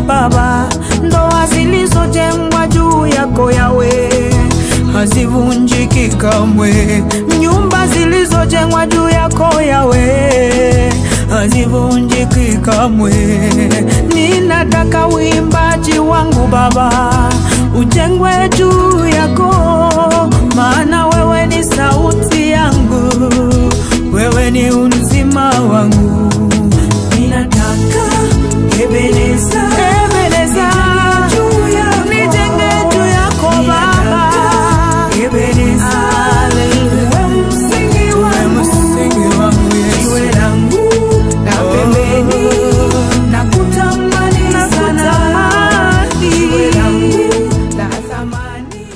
Baba, ndoa zilizojengwa juu yako yawe hazivunjiki kamwe, nyumba zilizojengwa juu yako yawe hazivunjiki kamwe. Ninataka uimbaji wangu Baba ujengwe juu yako, maana wewe ni sauti yangu, wewe ni uzima wangu. Ninataka Ebeneza, Ebeneza, nijenge juu yako Baba, Ebeneza, wewe msingi wangu, jiwe langu la pembeni, nakutamani sana, jiwe langu la thamani.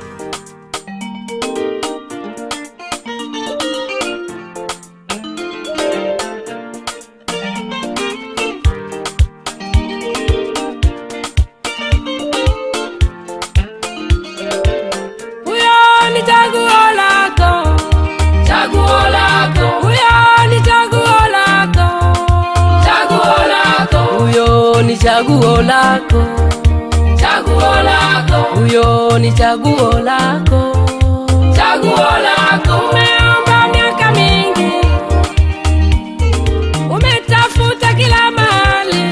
Huyo ni chaguo lako, chaguo lako. Huyo ni chaguo lako, chaguo lako. Huyo ni chaguo lako, chaguo lako. Huyo ni chaguo lako, chaguo lako. Umeomba miaka mingi, umetafuta kila mahali,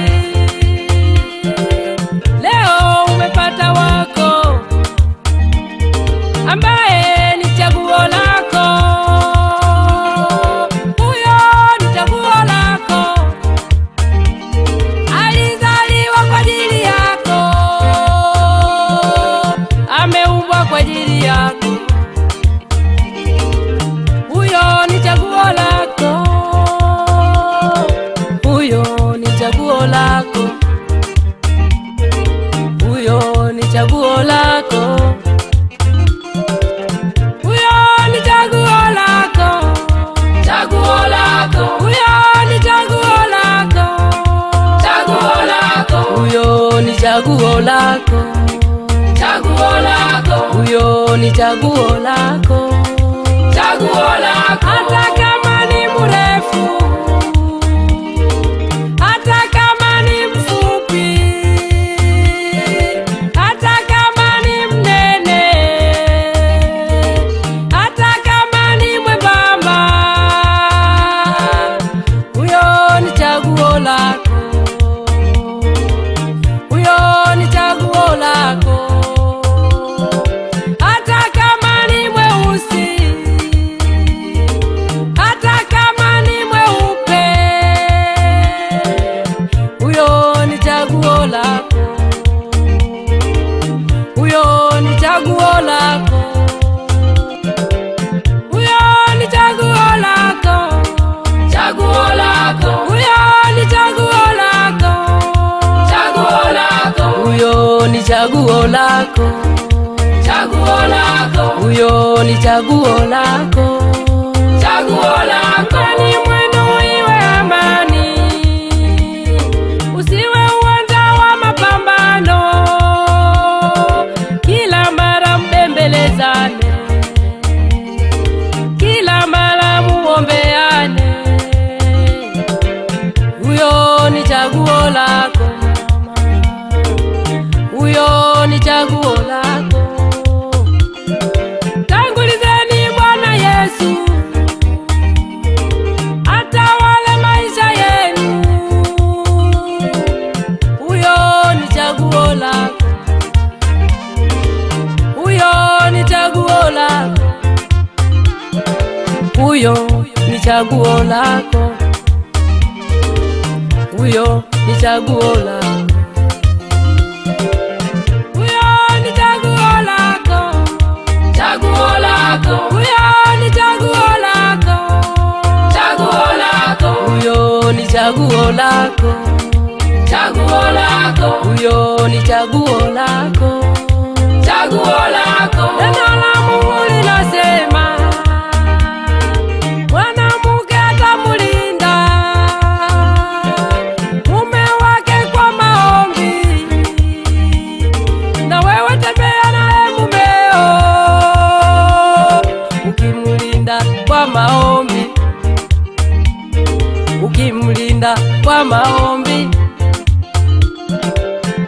leo umepata wako ambaye ni chaguo lako. Huyo ni chaguo lako, alizaliwa kwa ajili yako, ameumbwa kwa ajili yako. Huyo ni chaguo lako, huyo ni chaguo lako, huyo ni chaguo lako huyo ni chaguo lako, chaguo lako. Huyo ni chaguo lako, chaguo lako. Huyo ni chaguo lako, chaguo lako. Huyo ni chaguo lako, chaguo lako. Hata kama ni mrefu, hata kama ni mfupi, hata kama ni mnene, hata kama ni mwembamba, huyo ni chaguo lako, huyo ni chaguo lako. Hata kama ni mweusi, hata kama ni mweupe, huyo ni chaguo lako, huyo ni chaguo lako, huyo ni chaguo lako, chaguo lako, huyo ni chaguo lako, chaguo lako, huyo ni chaguo lako, chaguo lako, huyo ni chaguo lako, chaguo lako. Ni mwendo iwe amani, usiwe uwanja wa mapambano, kila mara mbembelezane, kila mara muombeane. Huyo ni chaguo lako mama, huyo ni chaguo lako. Tangulizeni Bwana Yesu atawale maisha yenu. Huyo ni chaguo lako, huyo ni chaguo lako, huyo ni chaguo lako, huyo ni chaguo lako, huyo ni chaguo lako, chaguo lako, huyo ni chaguo lako, chaguo lako, huyo ni chaguo lako, chaguo lako, huyo ni chaguo lako, chaguo lako. Neno la Mungu linasema mwanamke atamulinda mume wake kwa maombi, na wewe tembea naye mumeo, ukimlinda kwa maombi, ukimlinda kwa maombi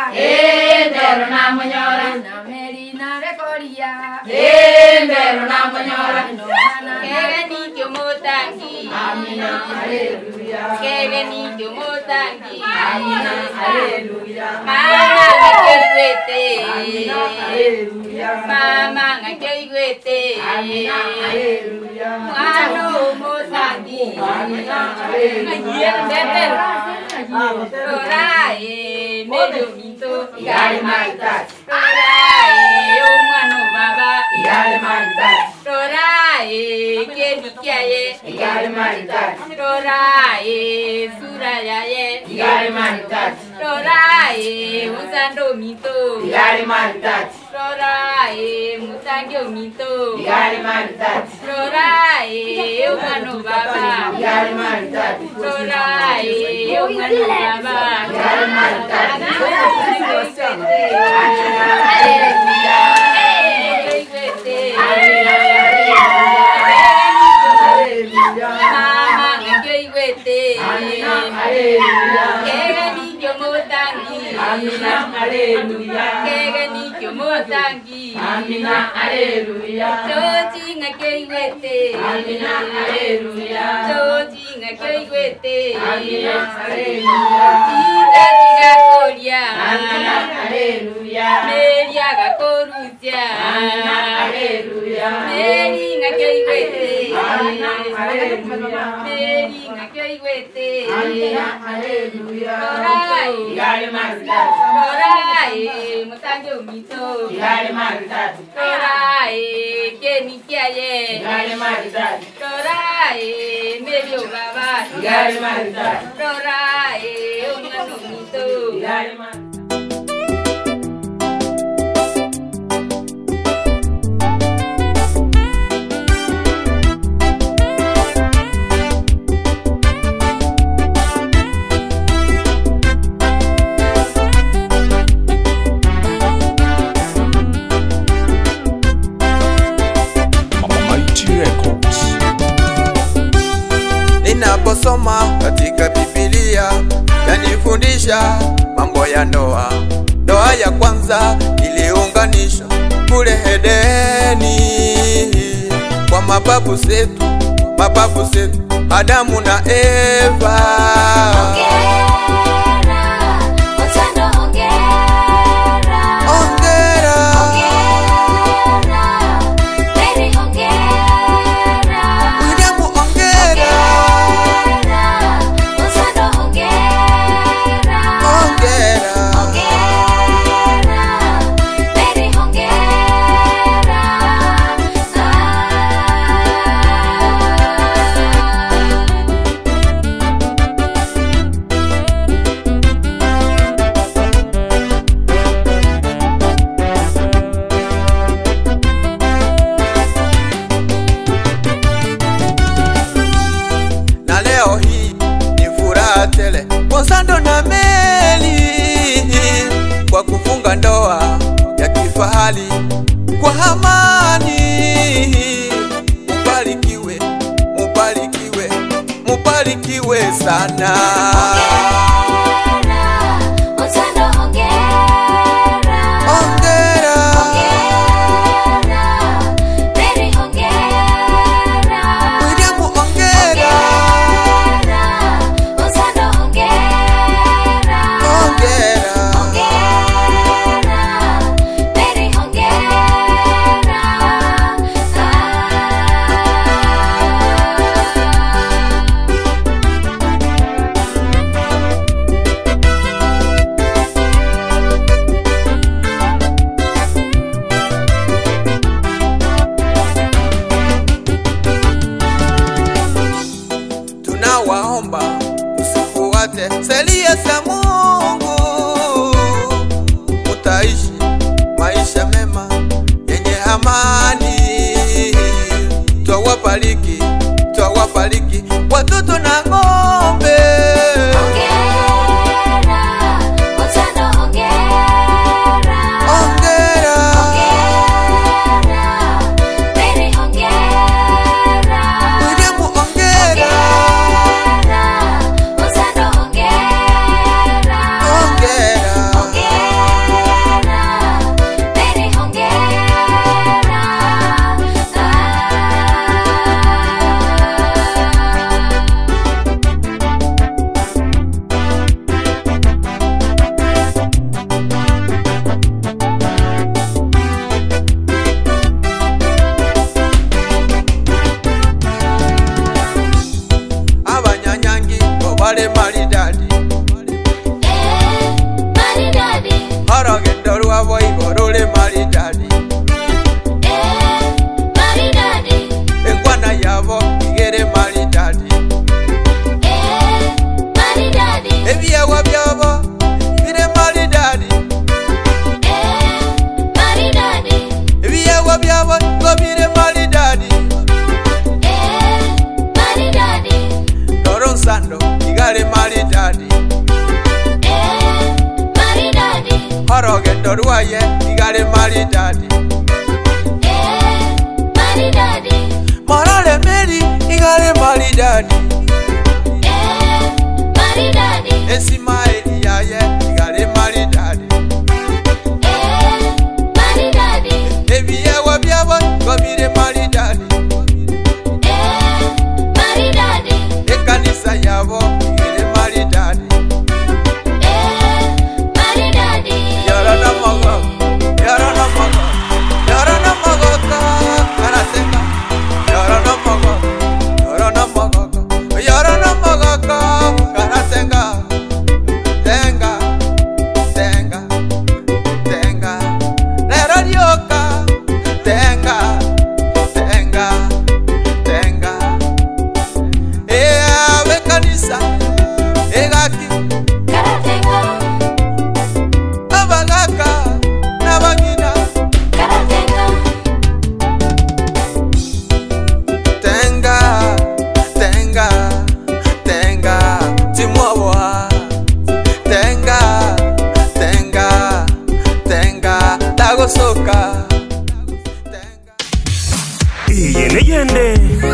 Endero na munyora. Na meri na rekoria. Endero na munyora. Kege ni kyomotangi. Amina, aleluya. Kege ni kyomotangi. Amina, aleluya. Mama ngakyoigwete. Amina, aleluya. Mama ngakyoigwete. Amina, aleluya. Mwana omotangi. Amina, aleluya. Rorae, medio minto. Igale maritat. Rorae, omwana obaba. Igale maritat. Rorae, kebikiaye. Igale maritat. Rorae, surayaye. Igale maritat. Rorae, usando minto. Igale maritat. Rorae, mutange minto. Igale maritat. Rorae, omwana obaba. Igale maritat. Rorae, omwana obaba. Igale maritat. Aleluya. Mama ngakyoigwete. Amina, aleluya. Kege nikyo motangi. Amina, aleluya. Kege nikyo motangi. Amina, aleluya. Chochi ngakyoigwete. Amina, aleluya. Chochi ngakyoigwete. Amina, aleluya. Chita chigakoria. Amina, aleluya. Meria gakorusya. Amina, aleluya. Meri ngakyoigwete. Amina, aleluya. Meri ngakyoigwete. Amina, aleluya. Rorai. Igale maritat. Rorai, mutange umito. Igale maritat. Rorai, keni kiaye. Igale maritat. Rorai, medio baba. Igale maritat. Rorai, umano umito. Igale maritat. Mighty Records. Ninaposoma katika Biblia yanifundisha mambo ya ndoa. Ndoa ya kwanza iliunganishwa kule Edeni kwa mababu zetu, mababu zetu Adamu na Eva. Ongera, William, ongera, ongera. na leo hii ni furaha tele Konsando na Meli kwa kufunga ndoa ya kifahari kwa amani. Mubarikiwe, mubarikiwe, mubarikiwe sana. Ongera, William, ongera, ongera. rwendo rwaye igare maridadi Eh, maridadi. morale meri igare maridadi Eh, maridadi. esimaeli yaye igare maridadi Eh, maridadi. ebiyewa byabo babire maridadi Eh, maridadi. ekanisa yabo igere maridadi Eh, maridadi. yarana mago yarana mago yarana mago ka karasenga yarana mago yarana mago ka yarana mago ka karasenga tenga tenga tenga lero lyoka tenga tenga tenga eawe kanisa egaki Karatenga, abagaka n'abagina karatenga. tenga tenga tenga timwawa tenga tenga tenga tagosoka tenga iyi ni yende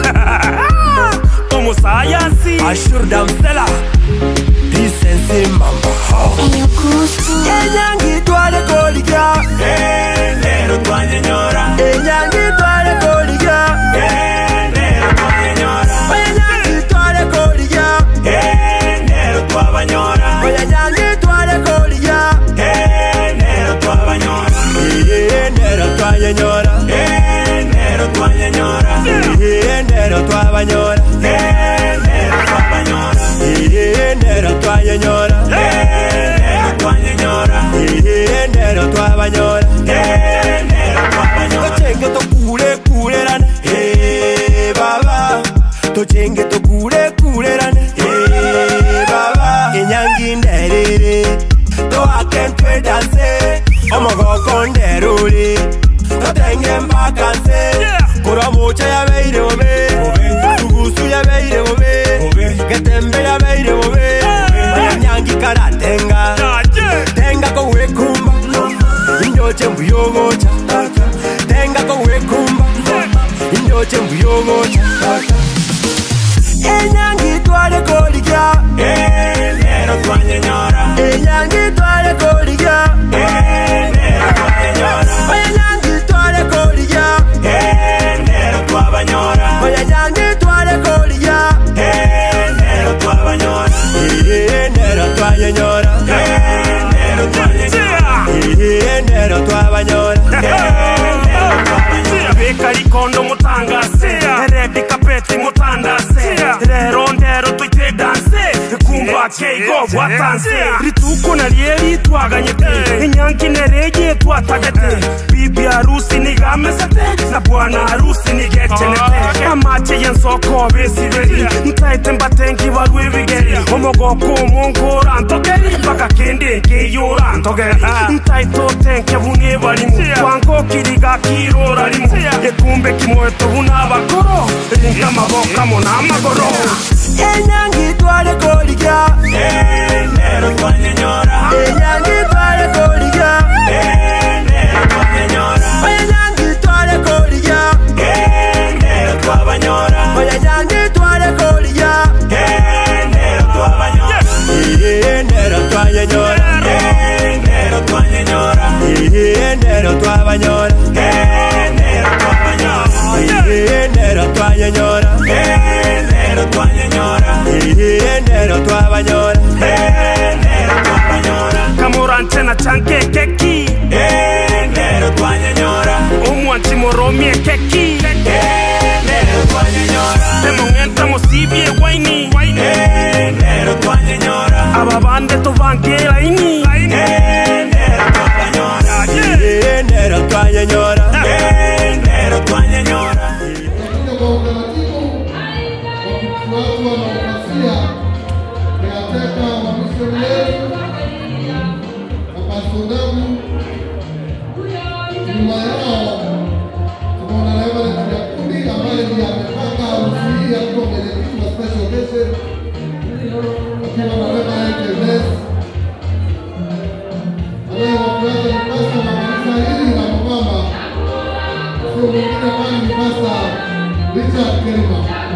umusayansi ashurdamsela disensi mamba enyangi twale kolija lero twanyenyora enyangi twale kolija lero twanyenyora enyangi twale kolija lero twabanyora enyangi twale kolija lero twabanyora lero twanyenyora lero twanyenyora lero twabanyora lero twabanyora lero twanyenyora lero twanyenyora lero twabanyora lero twabanyora tochenge tokule kulerane eh baba tochenge tokule kulerane eh baba enyangi nderere toakentwe danse omogoko nderuri totenge mpaka nse kuramucha yabeire bobe tugusu yabeire bobe getembe yabeire bobe enyangi karatenga tenga kowekumba indoche mbuyogocha tenga kowekumba indoche mbuyogocha enyangi twale kolija lero twanyenyora enyangi twale kolija lero twanyenyora enyangi twale kolija lero twabanyora enyangi twale kolija lero twabanyora lero twanyenyora lero twanyenyora lero twabanyora bekalikondo mutangase redi kapeti mutandase rero ndero tuite danse kumba keigo bwatanse rituko narieri twaganyete enyanki nerege twatagete bibi harusi nigamesete na bwana harusi nigecenete amache yensoko besiberi ntaite mbatengi barwe bigeri omogoko omongora ntogeri mpaka kende nkeyora ntogeri ntaito tenke bune barimu twangokiriga kirora rimu ekumbe kimweto buna abakoro ringa amaboko amo n'amagoro enyangi twale kolija lero twanyenyora enyangi twale kolija lero twanyenyora enyangi twale kolija lero twabanyora enyangi twale kolija lero twabanyora lero twanyenyora lero twanyenyora lero twabanyora lero twabanyora lero twanyenyora lero twanyenyora lero twabanyora lero twabanyora kamurantena chanke keki lero twanyenyora umwanchi moromie keki lero twanyenyora temongenta mosibie waini lero twanyenyora aba bande tuvangela ini lero twabanyora lero twanyenyora lero twanyenyora Lakini kwa utaratibu wakifuatwa na ukasia kuyateka wamisioneri wapasudamu nyuma yao tunaona Reverend Nyakundi ambaye ndiye amepanga harusi hii akiwa mwenyekiti wa special occasion akiwa na Reverend Ernest mwingine ambaye ni Pastor Richard Kerima.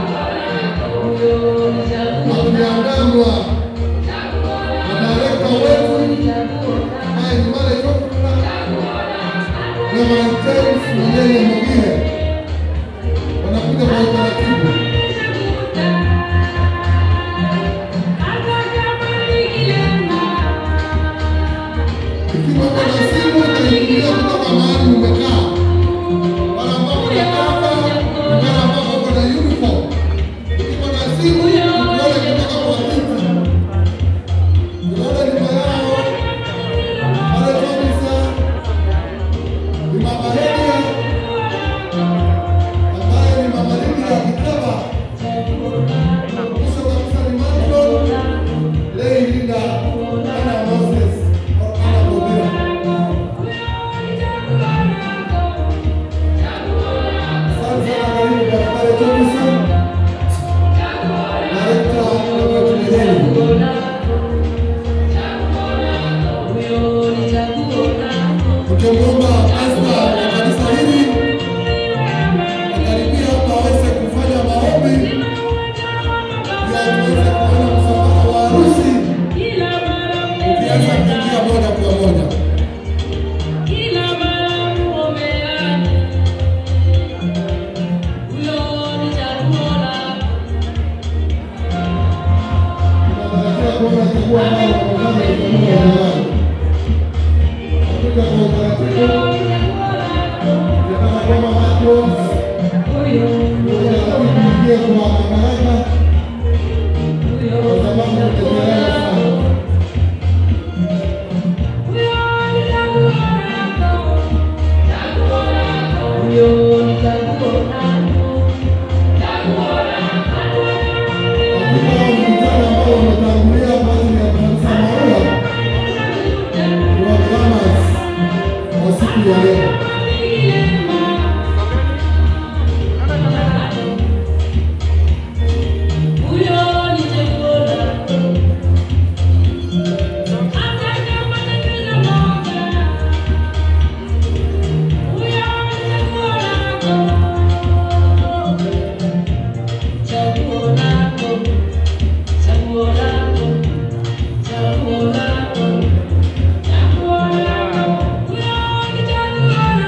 Akiandamwa na director wetu ambaye ni Male Chokra Reverend James Mwenyewe Mogire. Wanakuja kwa utaratibu. Ikiwa kuna simu utaingia kutoka mahali umekaa. Wale ambao wanatoka, wale ambao wako na uniform. Ukiwa na simu, ukiona kutoka kwa kiti. Unaona nyuma yao, wale kabisa, ni Mama Lydia, ambaye ni Mama Lydia Kitaba. Mwisho kabisa ni Matron, Lay Linda, Anna Moses, au Anna Bobira. Asante sana karibu Daktari Thompson, Director wa Tumaini. Tukimwomba pasta wa kanisa hili akaribia hapa aweze kufanya maombi ili tuweze kuona msafara wa harusi ukianza kuingia moja kwa moja. Tunatarajia kuona jukwaa ambalo wamefanya uchaguzi wa awali. Nakuja kwa utaratibu. Nataka kwamba Matthews utaratibu uingie kwa madaraka kwa sababu tumechelewa sana. Kikao ni mkutano ambao umetangulia kwa ajili ya kanisa Maua wa Bahamas wa siku ya leo. Chaguo lako, chaguo lako,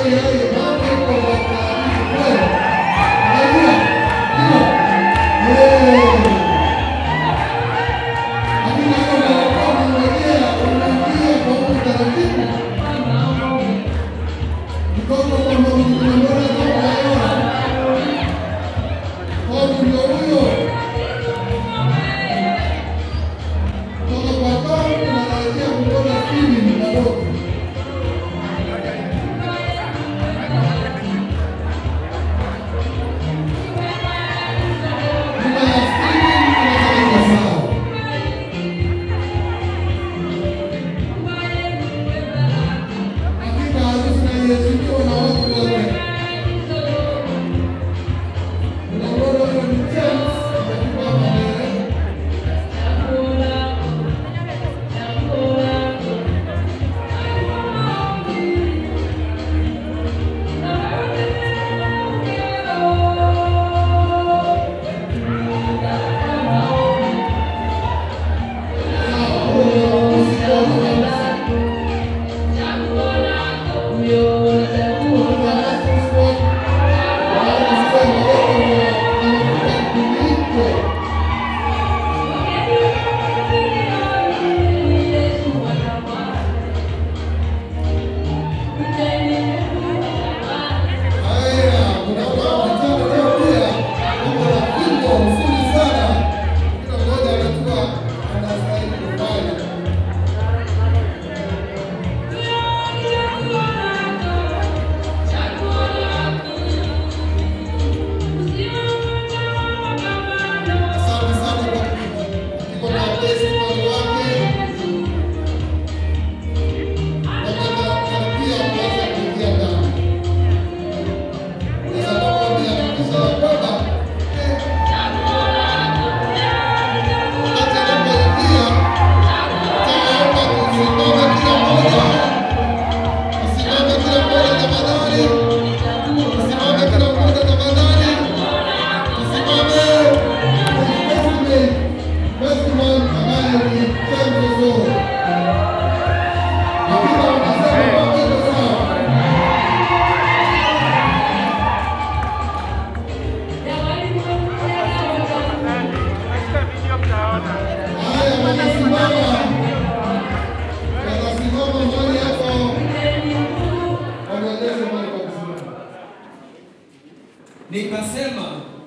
Nikasema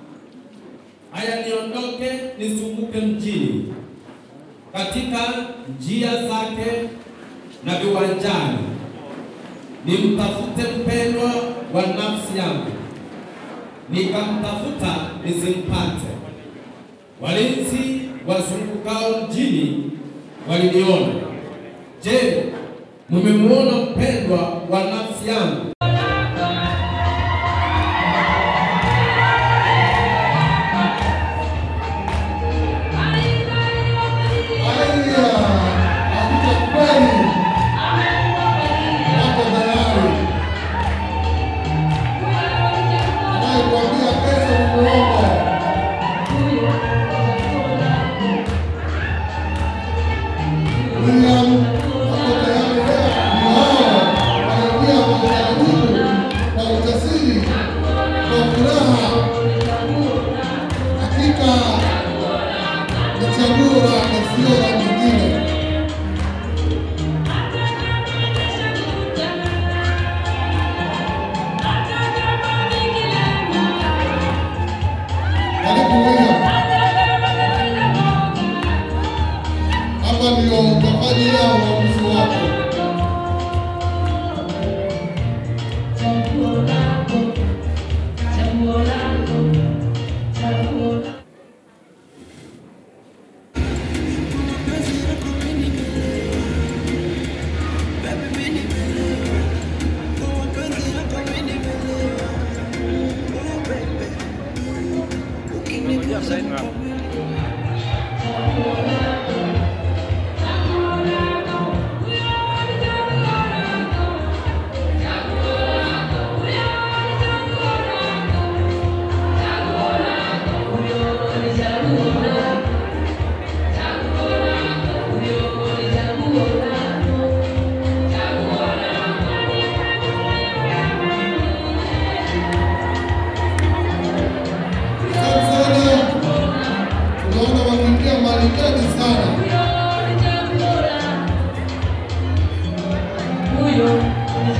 haya, niondoke nisumbuke mjini katika njia zake na viwanjani, nimtafute mpendwa wa nafsi yangu. Nikamtafuta nisimpate. Walinzi wazungukao mjini waliniona. Je, mumemuona mpendwa wa nafsi yangu? Hapa ndio utafanya yao uamuzi wako.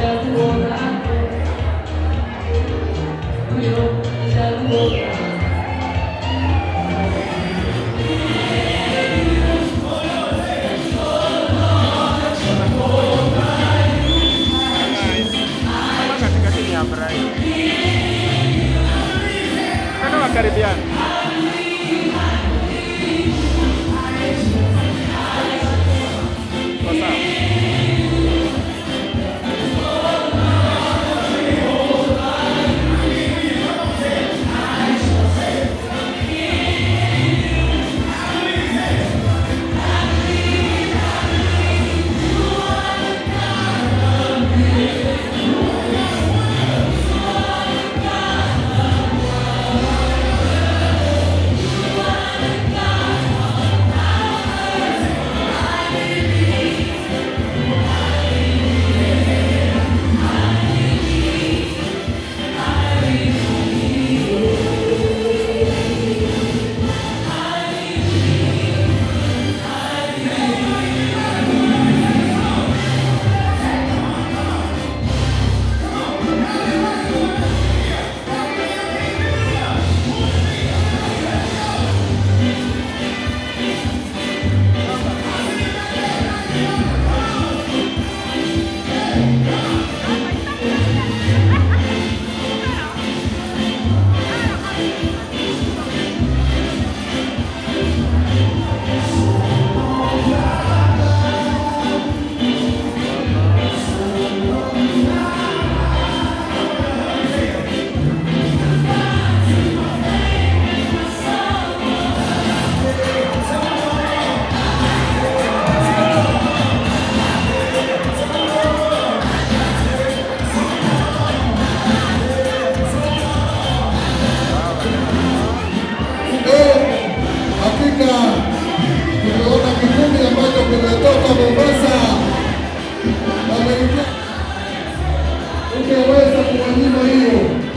ungeweza kuwanyima hiyo,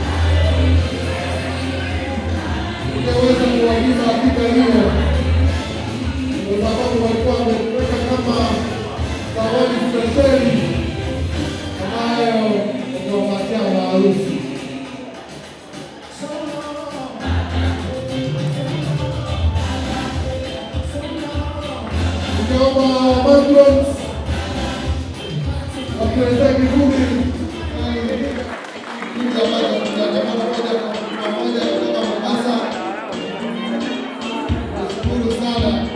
ungeweza kuwanyima hakika hiyo, kwa sababu walikuwa wameweka kama zawadi spesheli ambayo ungewapatia maarufu. Ningeomba patrons wakiletea kivuli kile ambacho tunaandamana moja kwa moja kutoka Mombasa. Nashukuru sana.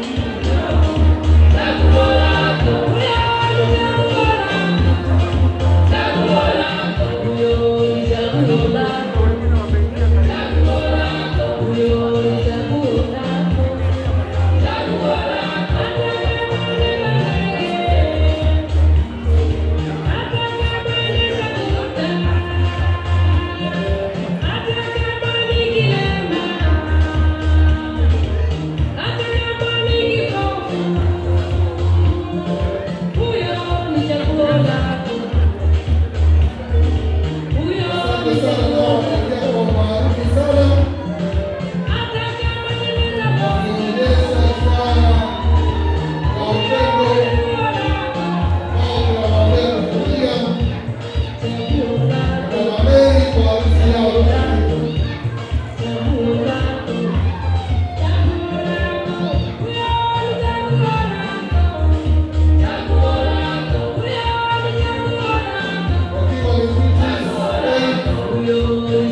Asante sana na wameongea kwa umaarufu sana. Wameonyesha sana kwa upendo ambao tunawapea kufikia kwa Mary kwa harusi yao. Wakiwa wamekuja,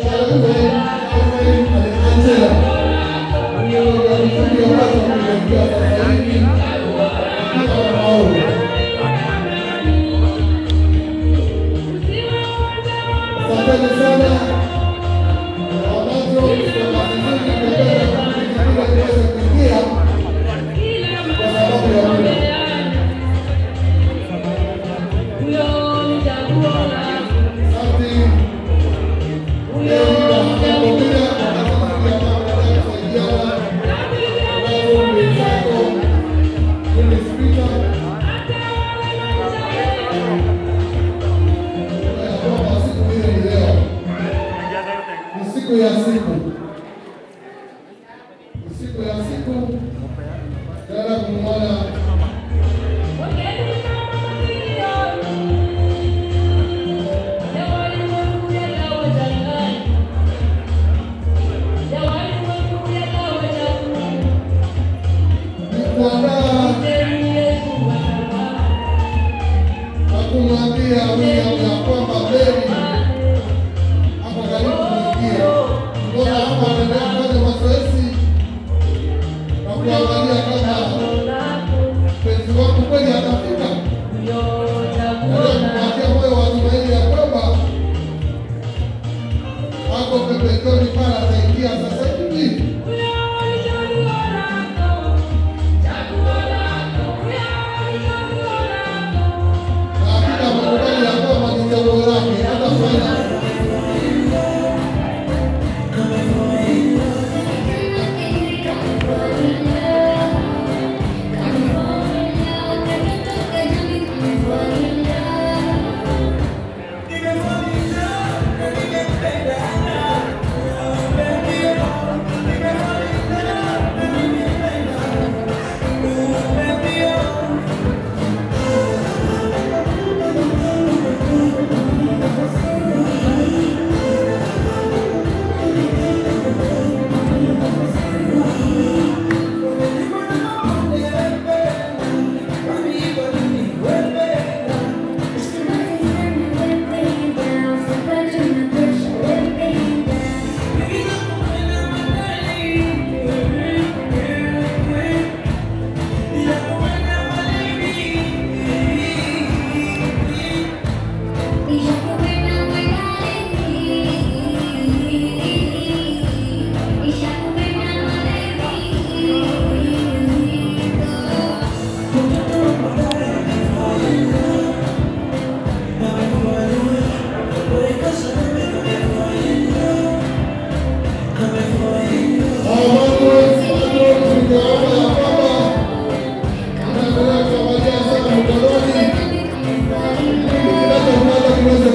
Asante sana ambazo tuweze kuingia kwa sababu ya muda. Asante. Leo tunakuambia ni siku ya siku, ni siku ya siku, tena kumwona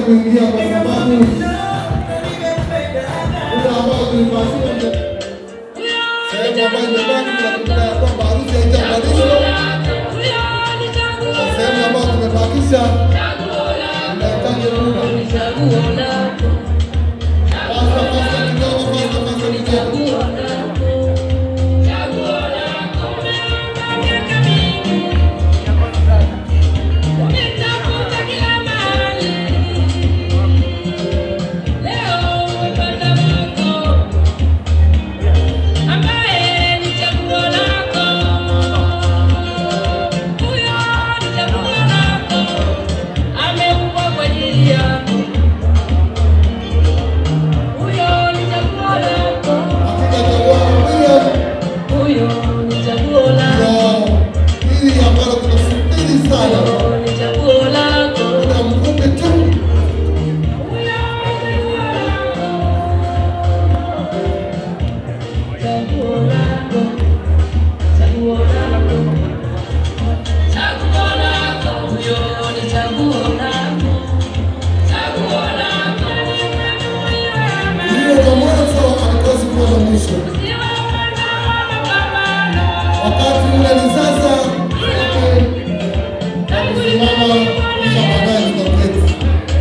kuingia kwa sababu muda ambao tulipatia sehemu ambayo imebaki tunakumbuka ya kwamba harusi haijamalizwa na sehemu ambayo tumebakisha inahitaji muda. Fasta, fasta kidogo, fasta, fasta kidogo. Hili ambalo tunasubiri sana muda mfupi tu Hiyo kwa mwanzo alikosi kuwa na mwisho. Wakati ule ni sasa, sote tumesimama kisha baadaye tutaketi.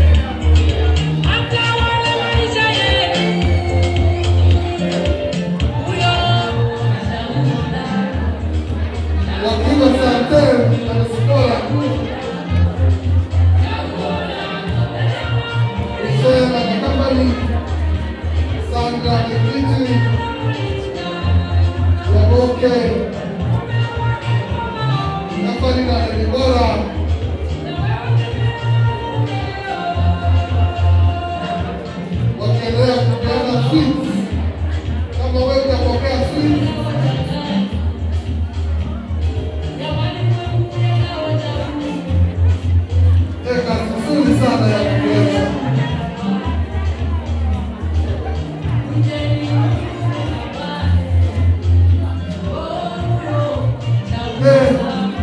Wakiwa Santer na Skola. Hussein Makakambali, Sandra Kikiti, Yaboke, Nafali na Debora, wakiendelea kupeana sweets. Kama wewe utapokea sweets, eh, kazi nzuri sana ya kuweza Eh,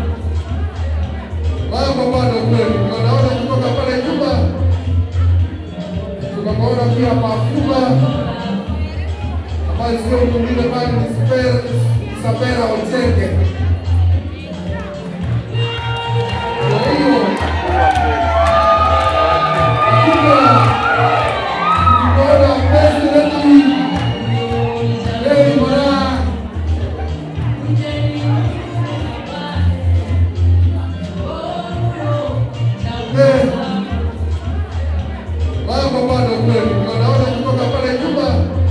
mambo bado kweli, tunaona kutoka pale nyuma, tunaona pia Mafuba ambayo sio mwingine bali ni Spe- Isabela Ochenge. Kwa hiyo Mafuba, tunaona president Lady Mara Eh, mambo bado kweli, tunaona kutoka pale nyuma,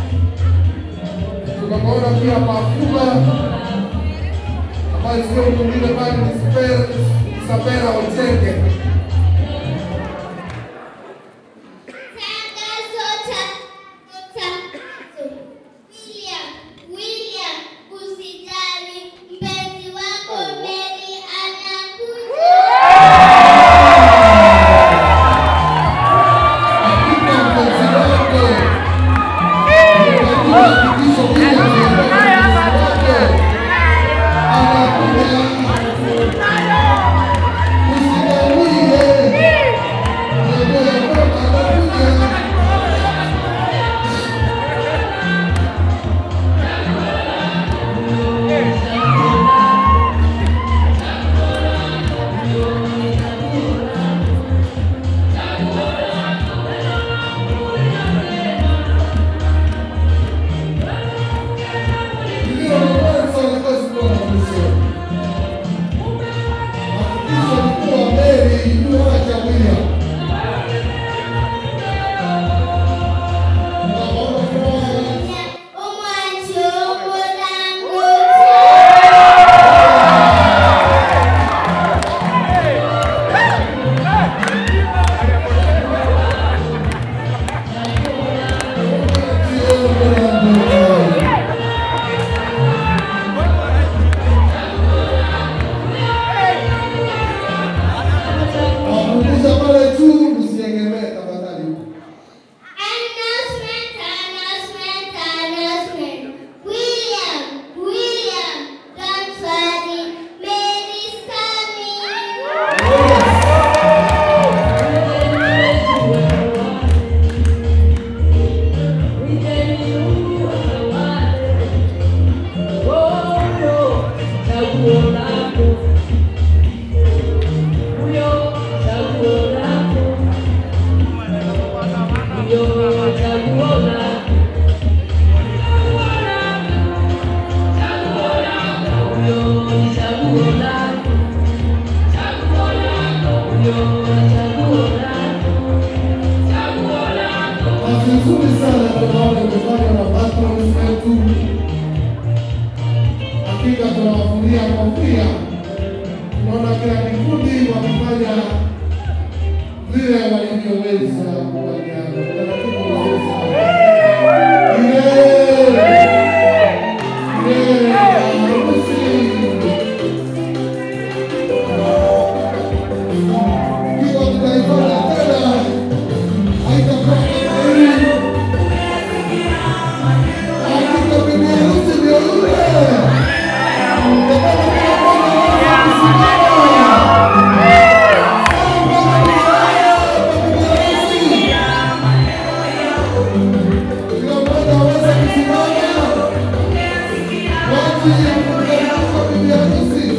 tunaona pia Mafuba ambayo sio mwingine bali ni Spe- Isabela Ochenge. William, usijali, mpenzi wako Mary anakuja. Usibaue Kazi nzuri sana tunaona imefanywa na patrons wetu. Hakika tunawafuria kofia. Tunaona kila kikundi wakifanya vile walivyoweza kuwajana. Taratibu nzuri sana. Yeah! Yeah! Harusi! Ikiwa tutaifanya tena haitakuwa kama hii. Hakika bibi harusi ndio yule. Nataka kila mmoja aweze kusimama. Samba kushaya kwa bibi harusi. Kila mmoja aweze kusimama kwa ajili ya kumkaribisha bibi harusi.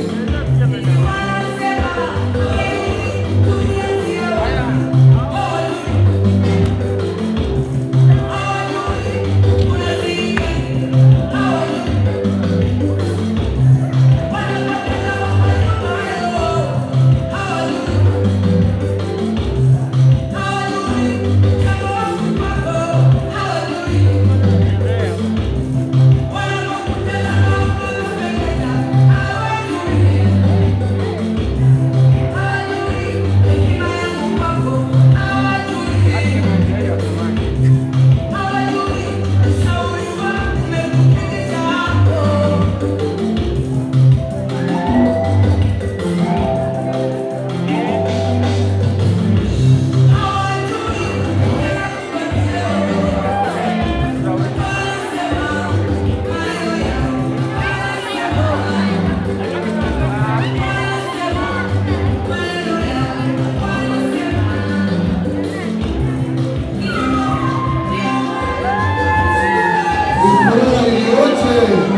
Furaha iliyoje!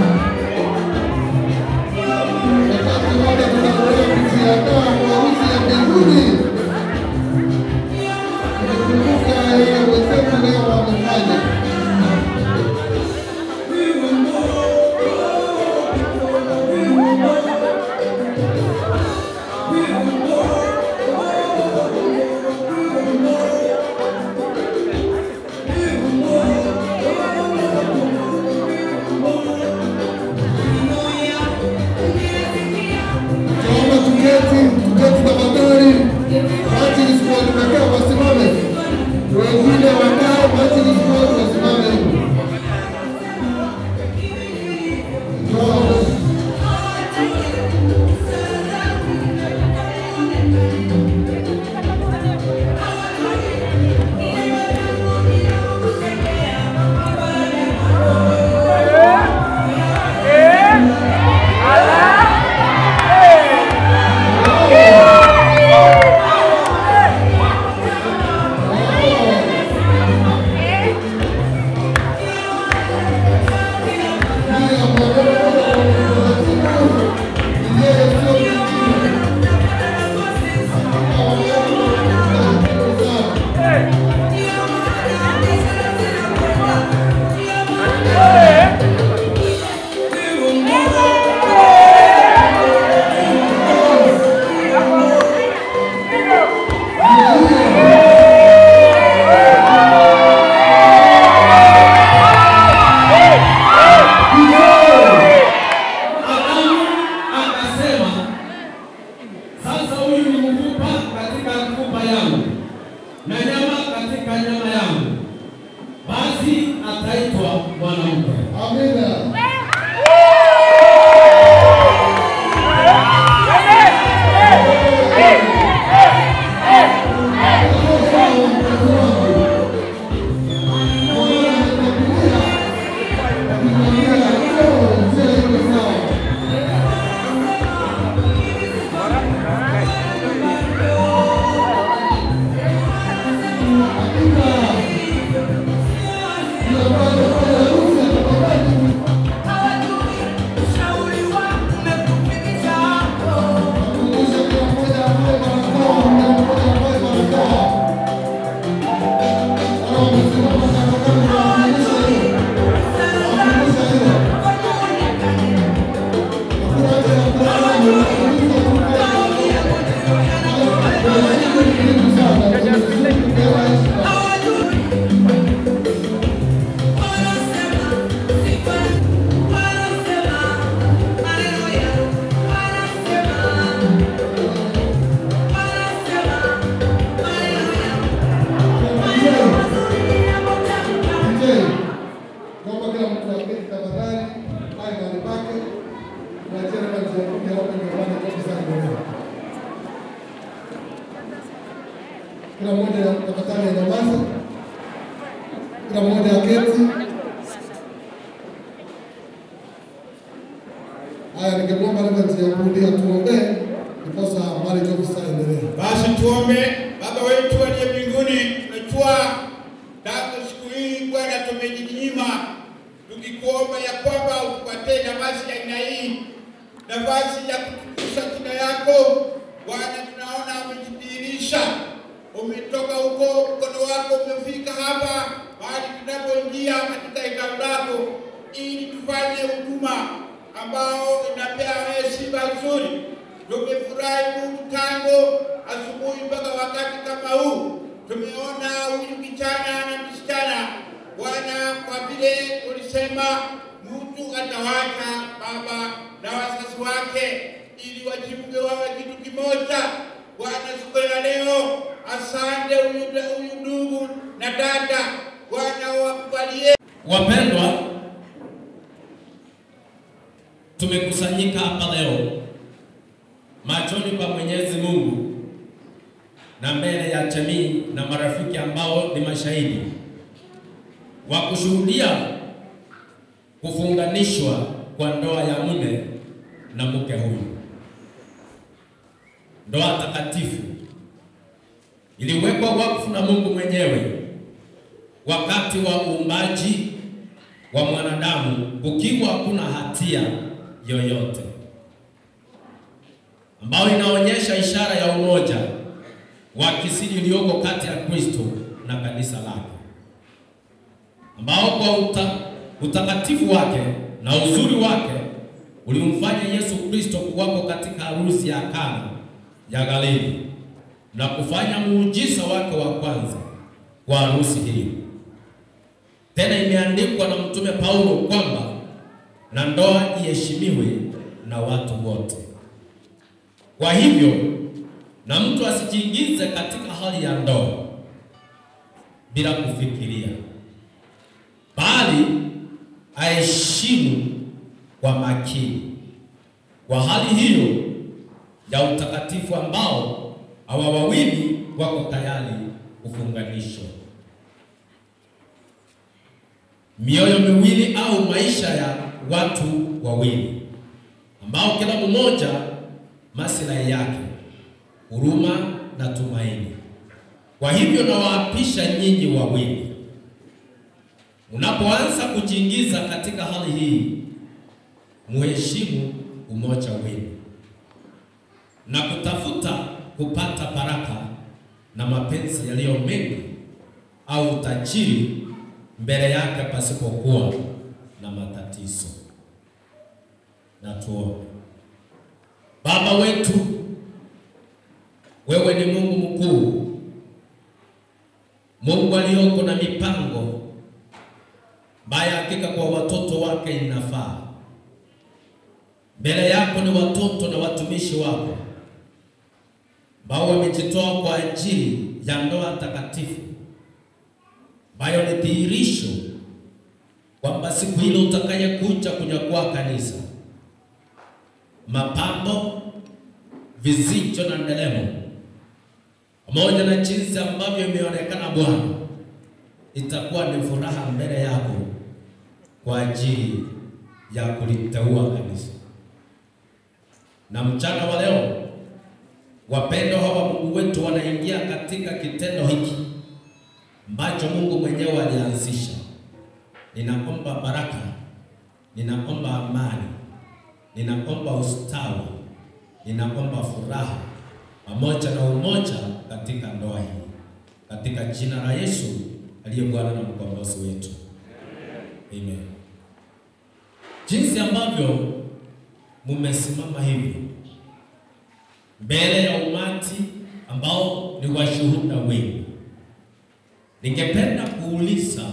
Wakati wote tunapoenda kujiandaa kwa harusi ya mbinguni, tumekumbuka yale wenzetu leo wamefanya. Naomba tuketi, tuketi tafadhali. Majlis kwa tumekaa wasimame. Wengine wakae, majlis kwa wasimame. Naomba. Adamu akasema, sasa huyu ni mfupa katika mfupa yangu na nyama katika nyama yangu, basi ataitwa mwanamke. Amina. mnyamaze, kila mmoja aketi. Haya, ningemwomba Reverend Yakundi atuombee ndiposa marriage officer aendelee. Basi tuombe. Baba wetu aliye mbinguni, tunajua tangu siku hii Bwana tumejinyima, tukikuomba ya kwamba utupatie nafasi ya aina hii, nafasi ya kutukuza jina yako Bwana. Tunaona umejidhihirisha, umetoka huko, mkono wako umefika hapa mahali tunapoingia katika hekalu lako, ili tufanye huduma ambao inapea wewe sifa nzuri. Tumefurahi Mungu tangu asubuhi mpaka wakati kama huu, tumeona huyu kijana na msichana Bwana, kwa vile ulisema mtu atawacha baba na wazazi wake ili wajiunge wawe kitu kimoja. Bwana, siku ya leo, asante huyu huyu ndugu na dada, Bwana wakubalie Wapendwa, tumekusanyika hapa leo machoni pa Mwenyezi Mungu na mbele ya jamii na marafiki ambao ni mashahidi wa kushuhudia kufunganishwa kwa ndoa ya mume na mke huyu. Ndoa takatifu iliwekwa wakfu na Mungu mwenyewe wakati wa uumbaji wa mwanadamu kukiwa hakuna hatia yoyote, ambayo inaonyesha ishara ya umoja wa kisiri ulioko kati ya Kristo na kanisa lake, ambao kwa uta, utakatifu wake na uzuri wake ulimfanya Yesu Kristo kuwako katika harusi ya Kana ya Galili na kufanya muujiza wake wa kwanza kwa harusi hii. Tena imeandikwa na mtume Paulo kwamba na ndoa iheshimiwe na watu wote. Kwa hivyo, na mtu asijiingize katika hali ya ndoa bila kufikiria, bali aheshimu kwa makini. Kwa hali hiyo ya utakatifu ambao hawa wawili wako tayari kufunganishwa mioyo miwili au maisha ya watu wawili ambao kila mmoja maslahi yake, huruma na tumaini. Kwa hivyo nawaapisha nyinyi wawili, unapoanza kujiingiza katika hali hii, muheshimu umoja wenu na kutafuta kupata baraka na mapenzi yaliyo mengi au utajiri mbele yake pasipokuwa na matatizo. Na tuombe. Baba wetu, wewe ni Mungu mkuu, Mungu aliyoko na mipango mbaya hakika kwa watoto wake inafaa. Mbele yako ni watoto na watumishi wako ambao wamejitoa kwa ajili ya ndoa takatifu ambayo ni dhihirisho kwamba siku ile utakayekuja kunyakua kanisa, mapambo, vizicho na ndelemo, pamoja na jinsi ambavyo imeonekana Bwana, itakuwa ni furaha mbele yako kwa ajili ya kuliteua kanisa. Na mchana wa leo, wapendwa hawa Mungu wetu wanaingia katika kitendo hiki ambacho Mungu mwenyewe alianzisha. Ninaomba baraka, ninaomba amani, ninaomba ustawi, ninaomba furaha pamoja na umoja katika ndoa hii, katika jina la Yesu aliye Bwana na mkombozi wetu, amen. Jinsi ambavyo mumesimama hivi mbele ya umati ambao ni washuhuda wengi Ningependa kuuliza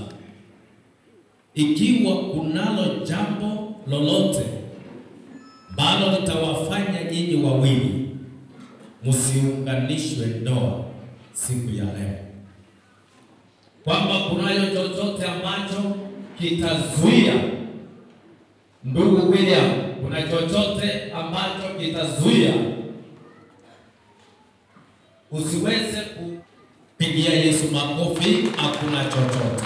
ikiwa kunalo jambo lolote ambalo litawafanya nyinyi wawili msiunganishwe ndoa siku ya leo, kwamba kunayo chochote ambacho kitazuia ndugu William, kuna chochote ambacho kitazuia usiweze kupiga Pigia Yesu makofi, hakuna chochote.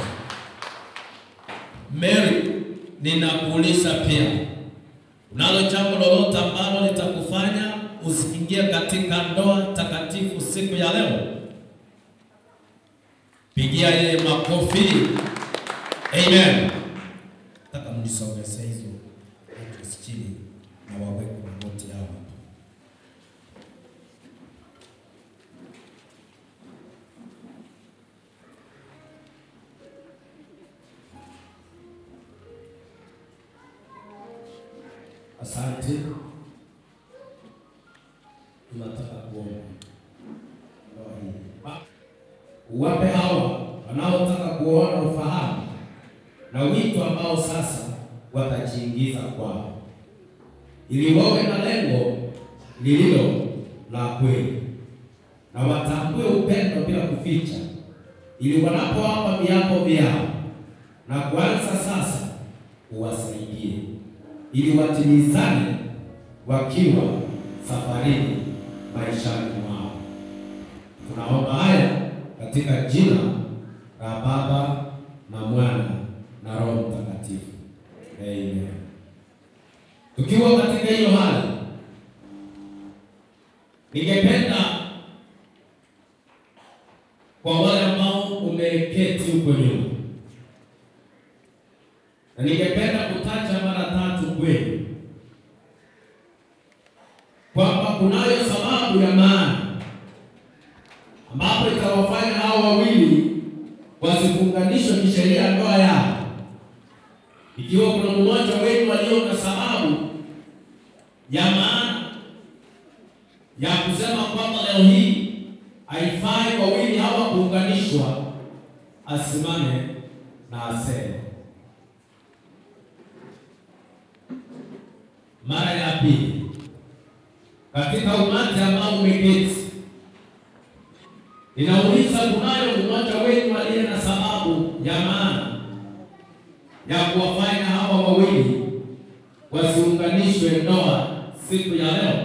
Mary, ninakuuliza pia, unalo jambo lolote ambalo litakufanya usiingie katika ndoa takatifu siku ya leo? Pigia yeye makofi. Amen. Nataka mnisogeze hizo watu chini na waweke magoti yao hapa. Asante. Tunataka kuomba ndoa hii. Ba- Uwape hawa wanaotaka kuona ufahamu na wito ambao sasa watajiingiza kwao, ili wawe na lengo lililo la kweli na watambue upendo bila kuficha, ili wanapoapa viapo vyao na kuanza sasa uwasaidie ili watimizane wakiwa safarini maishani mwao. Tunaomba haya katika jina la Baba na Mwana na Roho Mtakatifu. Amen. Tukiwa katika hiyo hali, ningependa kwa wale ambao umeketi huko nyuma na ningependa kutaja mara tatu kwenu kwamba kunayo sababu ya maana ambapo itawafanya hao wawili wasifunganishwe kisheria ndoa yao. Ikiwa kuna mmoja wenu walio na sababu ya maana ya kusema kwamba leo hii haifai wawili hawa kuunganishwa, asimame na aseme. Mara ya pili, katika umati ambao umeketi, ninauliza, kunayo mmoja wenu aliye na sababu ya maana ya kuwafanya hawa wawili wasiunganishwe ndoa siku ya leo?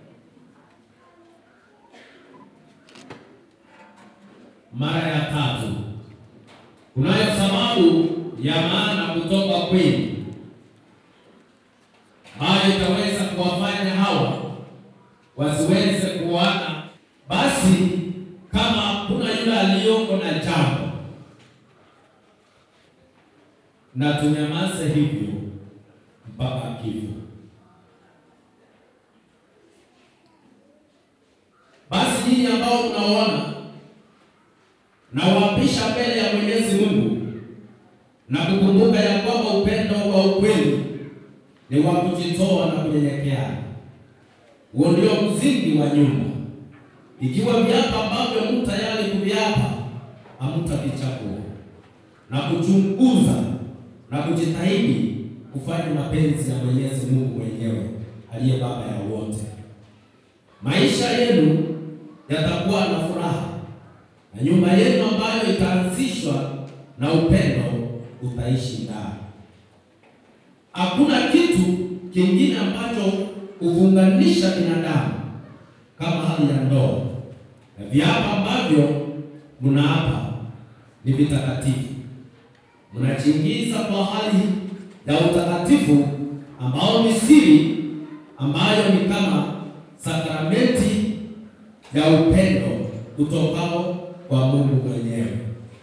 Mara ya tatu, kunayo sababu ya maana kutoka kwenu ambayo itaweza kuwafanya hawa wasiweze kuoana. Basi kama kuna yule aliyoko na jambo, na tunyamaze hivyo mpaka kifo. Basi nyinyi ambao mnaona na wapisha mbele ya Mwenyezi Mungu na kukumbuka ya kwamba upendo wa ukweli ni wa kujitoa na kunyenyekea. Huo ndio msingi wa nyumba. Ikiwa viapo ambavyo mtu tayari kuviapa hamtavichagua na kuchunguza na kujitahidi kufanya mapenzi ya Mwenyezi Mungu mwenyewe aliye baba ya wote, maisha yenu yatakuwa na furaha na nyumba yenu ambayo itaanzishwa na upendo utaishi ndani. Hakuna kitu kingine ambacho huunganisha binadamu kama hali ya ndoa, na viapo ambavyo mnaapa ni vitakatifu. Mnajiingiza kwa hali ya utakatifu ambao ni siri, ambayo ni kama sakramenti ya upendo kutokao kwa Mungu mwenyewe.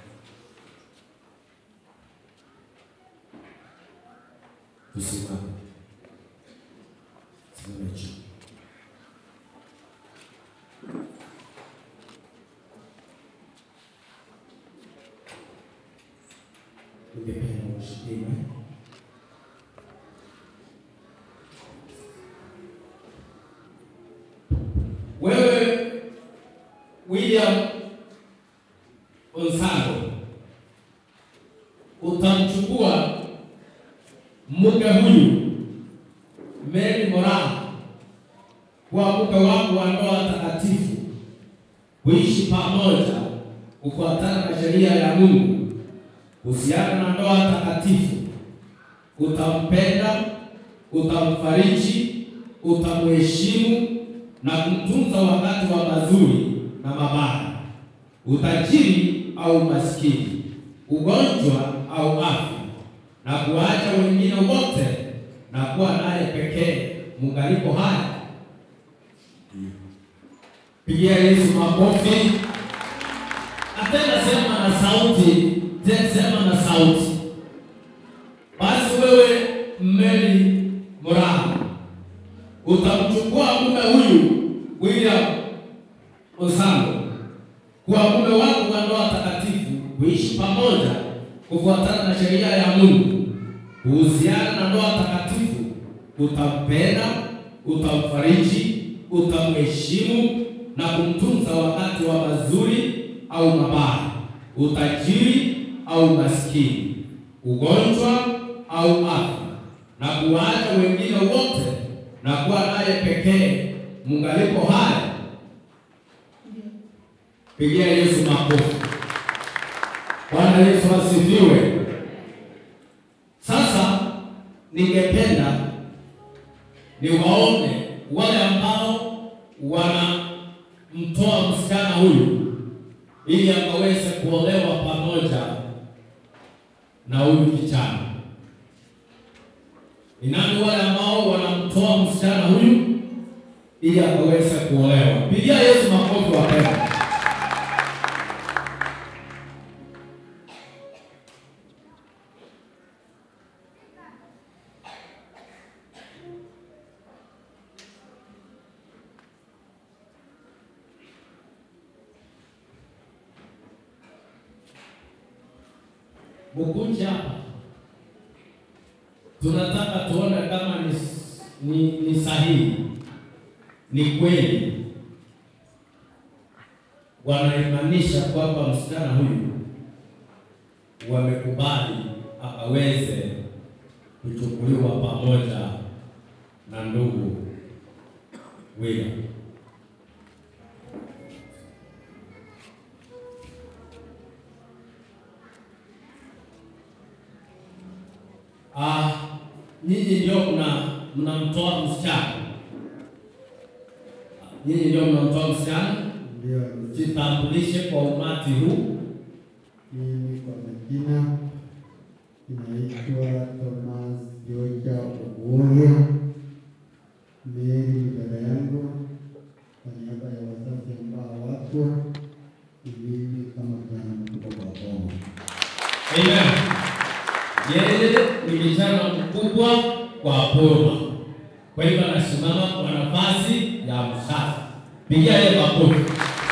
Tusimame. Simame juu. Ningependa ushikime. Wewe William Onsalo utamchukua mke huyu Mary Moraa kuwa mke wako wa ndoa takatifu, kuishi pamoja kufuatana na sheria ya Mungu kuhusiana na ndoa takatifu. Utampenda, utamfariji, utamheshimu na kumtunza wakati wa mazuri na mabaya. utajiri au maskini, ugonjwa au afya, na kuwaacha wengine wote na kuwa naye pekee mungalipo haya. Pigia Yesu makofi. Atenda sema na sauti, tena sema na sauti. Basi wewe Mary Moraha utamchukua mume huyu William Osando kuwa mume wako wa ndoa takatifu, kuishi pamoja kufuatana na sheria ya Mungu. Kuhusiana na ndoa takatifu, utampenda, utamfariji, utamheshimu na kumtunza wakati wa mazuri au mabaya, utajiri au maskini, ugonjwa au afya, na kuwaacha wengine wote na kuwa naye pekee mungalipo haya. Pigia Yesu makofi. Bwana Yesu asifiwe. Sasa ningependa niwaone wale ambao wanamtoa msichana huyu ili akaweze kuolewa pamoja na huyu kijana. Ni nani wale ambao wanamtoa msichana huyu ili akaweze kuolewa? Pigia Yesu makofi wapendwa. Mukuje hapa, tunataka tuone kama ni, ni, ni sahihi, ni kweli wanaimanisha kwamba msichana huyu wamekubali akaweze kuchukuliwa pamoja na ndugu William. Ah, nyinyi ndio mna mnamtoa msichana, nyinyi ndio mnamtoa msichana. Ndio, Jitambulishe kwa umati huu. mimi kwa majina inaitwa Thomas Joja Oguoria. Mary ni dada yangu, kwa niaba ya wazazi ambao wako mimi kama kijana mkubwa kwa boma. Amen. Yeye ni kijana mkubwa kwa boma, kwa hivyo anasimama kwa nafasi ya mzazi. Pigia yeye makofi,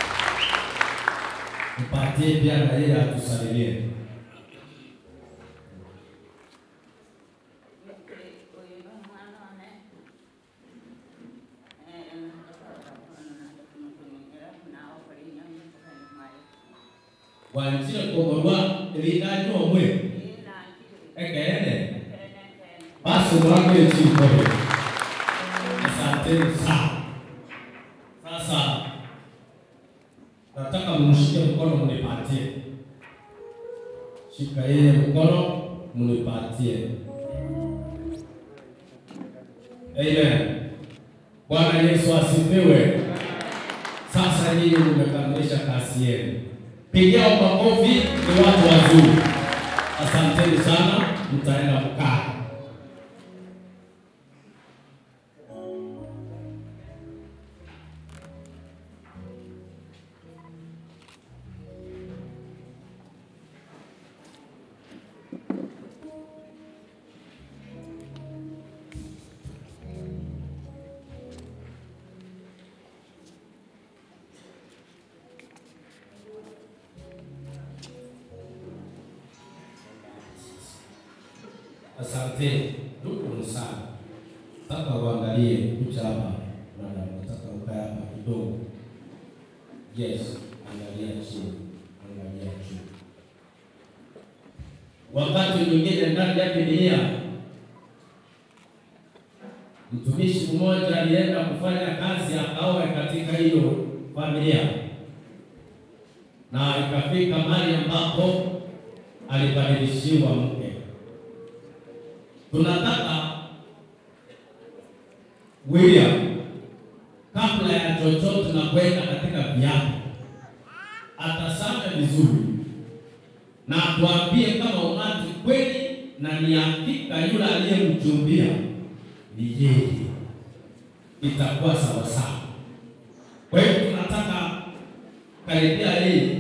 mpatie pia na yeye atusalimie. Wanjire kogorwa rindanyo mwe ekeene basi mwangu chikoe. Asanteni sana. Sasa nataka mnishike mkono mnipatie, shika yeye mkono mnipatie. Amen. Bwana Yesu asifiwe. Sasa nyinyi mmekamilisha kazi yenu. Pigia makofi, ni watu wazuri. Asanteni sana, mtaenda kukaa. Asante ndugu sana, nataka uangalie kucha hapa, madam, nataka ukae hapa kidogo. Yes, angalia chini, angalia chini. Wakati mwingine ndani ya Biblia mtumishi mmoja alienda kufanya kazi akaoe katika hiyo familia, na ikafika mahali ambapo alibadilishiwa mke tunataka William, kabla ya chochote na kwenda katika viapo, atasame vizuri na tuambie kama umati kweli na ni hakika yule aliyemchumbia ni yeye, itakuwa sawa sawa. Kwa hiyo tunataka karibia yeye,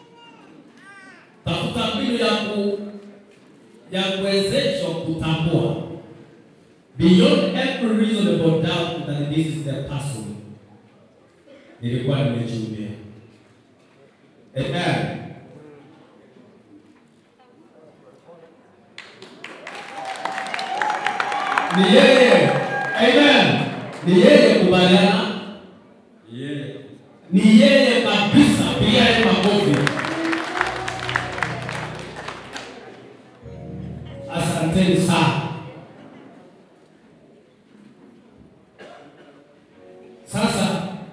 tafuta mbinu ya ku ya kuwezeshwa kutambua beyond every reasonable doubt that this is the person nilikuwa nimechumbia. Amen. Ni yeye. Amen. Ni yeye kubaliana. Ni yeye kabisa. Piga yeye makofi. Asanteni sana. Sasa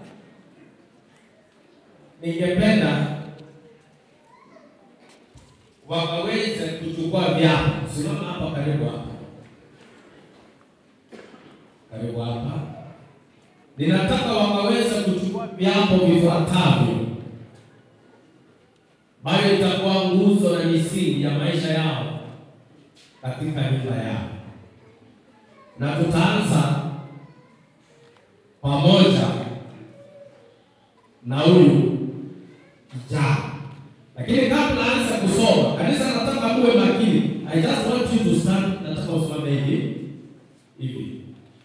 ningependa wakaweze kuchukua vyapa. Simama hapa karibu hapa, karibu hapa. Ninataka wakaweze kuchukua viapo vifuatavyo, ambayo itakuwa nguzo na misingi ya maisha yao katika nyumba yao, na tutaanza pamoja na huyu kijana. Lakini kabla anza kusoma, kanisa nataka muwe makini. I just want you to stand, nataka usimame hivi hivi.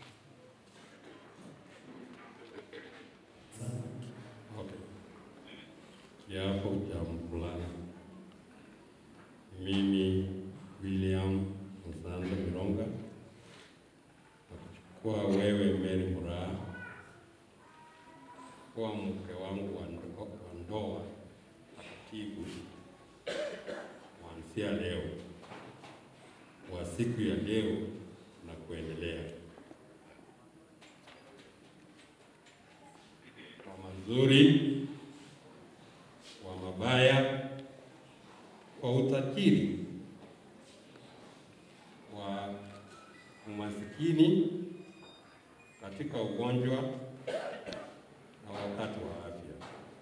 Kiapo cha mvulana. Mimi William Msando Mironga nakuchukua wewe Mary Muraha kuwa mke wangu wa ndo- wa ndoa takatifu kuanzia leo, wa siku ya leo na kuendelea, kwa mazuri, kwa mabaya, kwa utajiri, kwa umasikini, katika ugonjwa na wakati wa afya.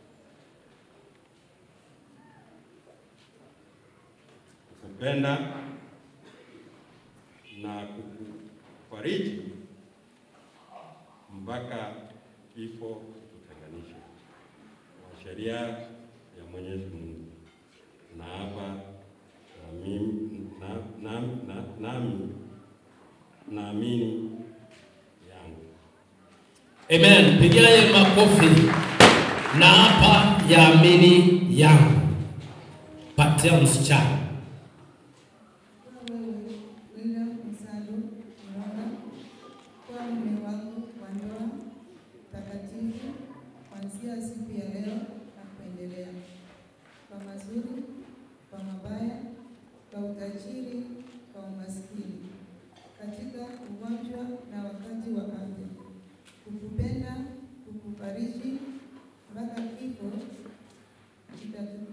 Kukupenda na kukufariji mpaka kifo kututenganisha kwa sheria ya Mwenyezi Mungu. Na hapa na mimi na, na, na, nami naamini yangu Amen. Pigia yeye makofi. Na hapa yaamini yangu. Patia msichana. William Msando Mronga kuwa mume wangu wa ndoa takatifu kuanzia siku ya leo na kuendelea, kwa mazuri, kwa mabaya, kwa utajiri, kwa umaskini, katika ugonjwa na wakati wa afya, kukupenda, kukufariji mpaka kifo kitatu-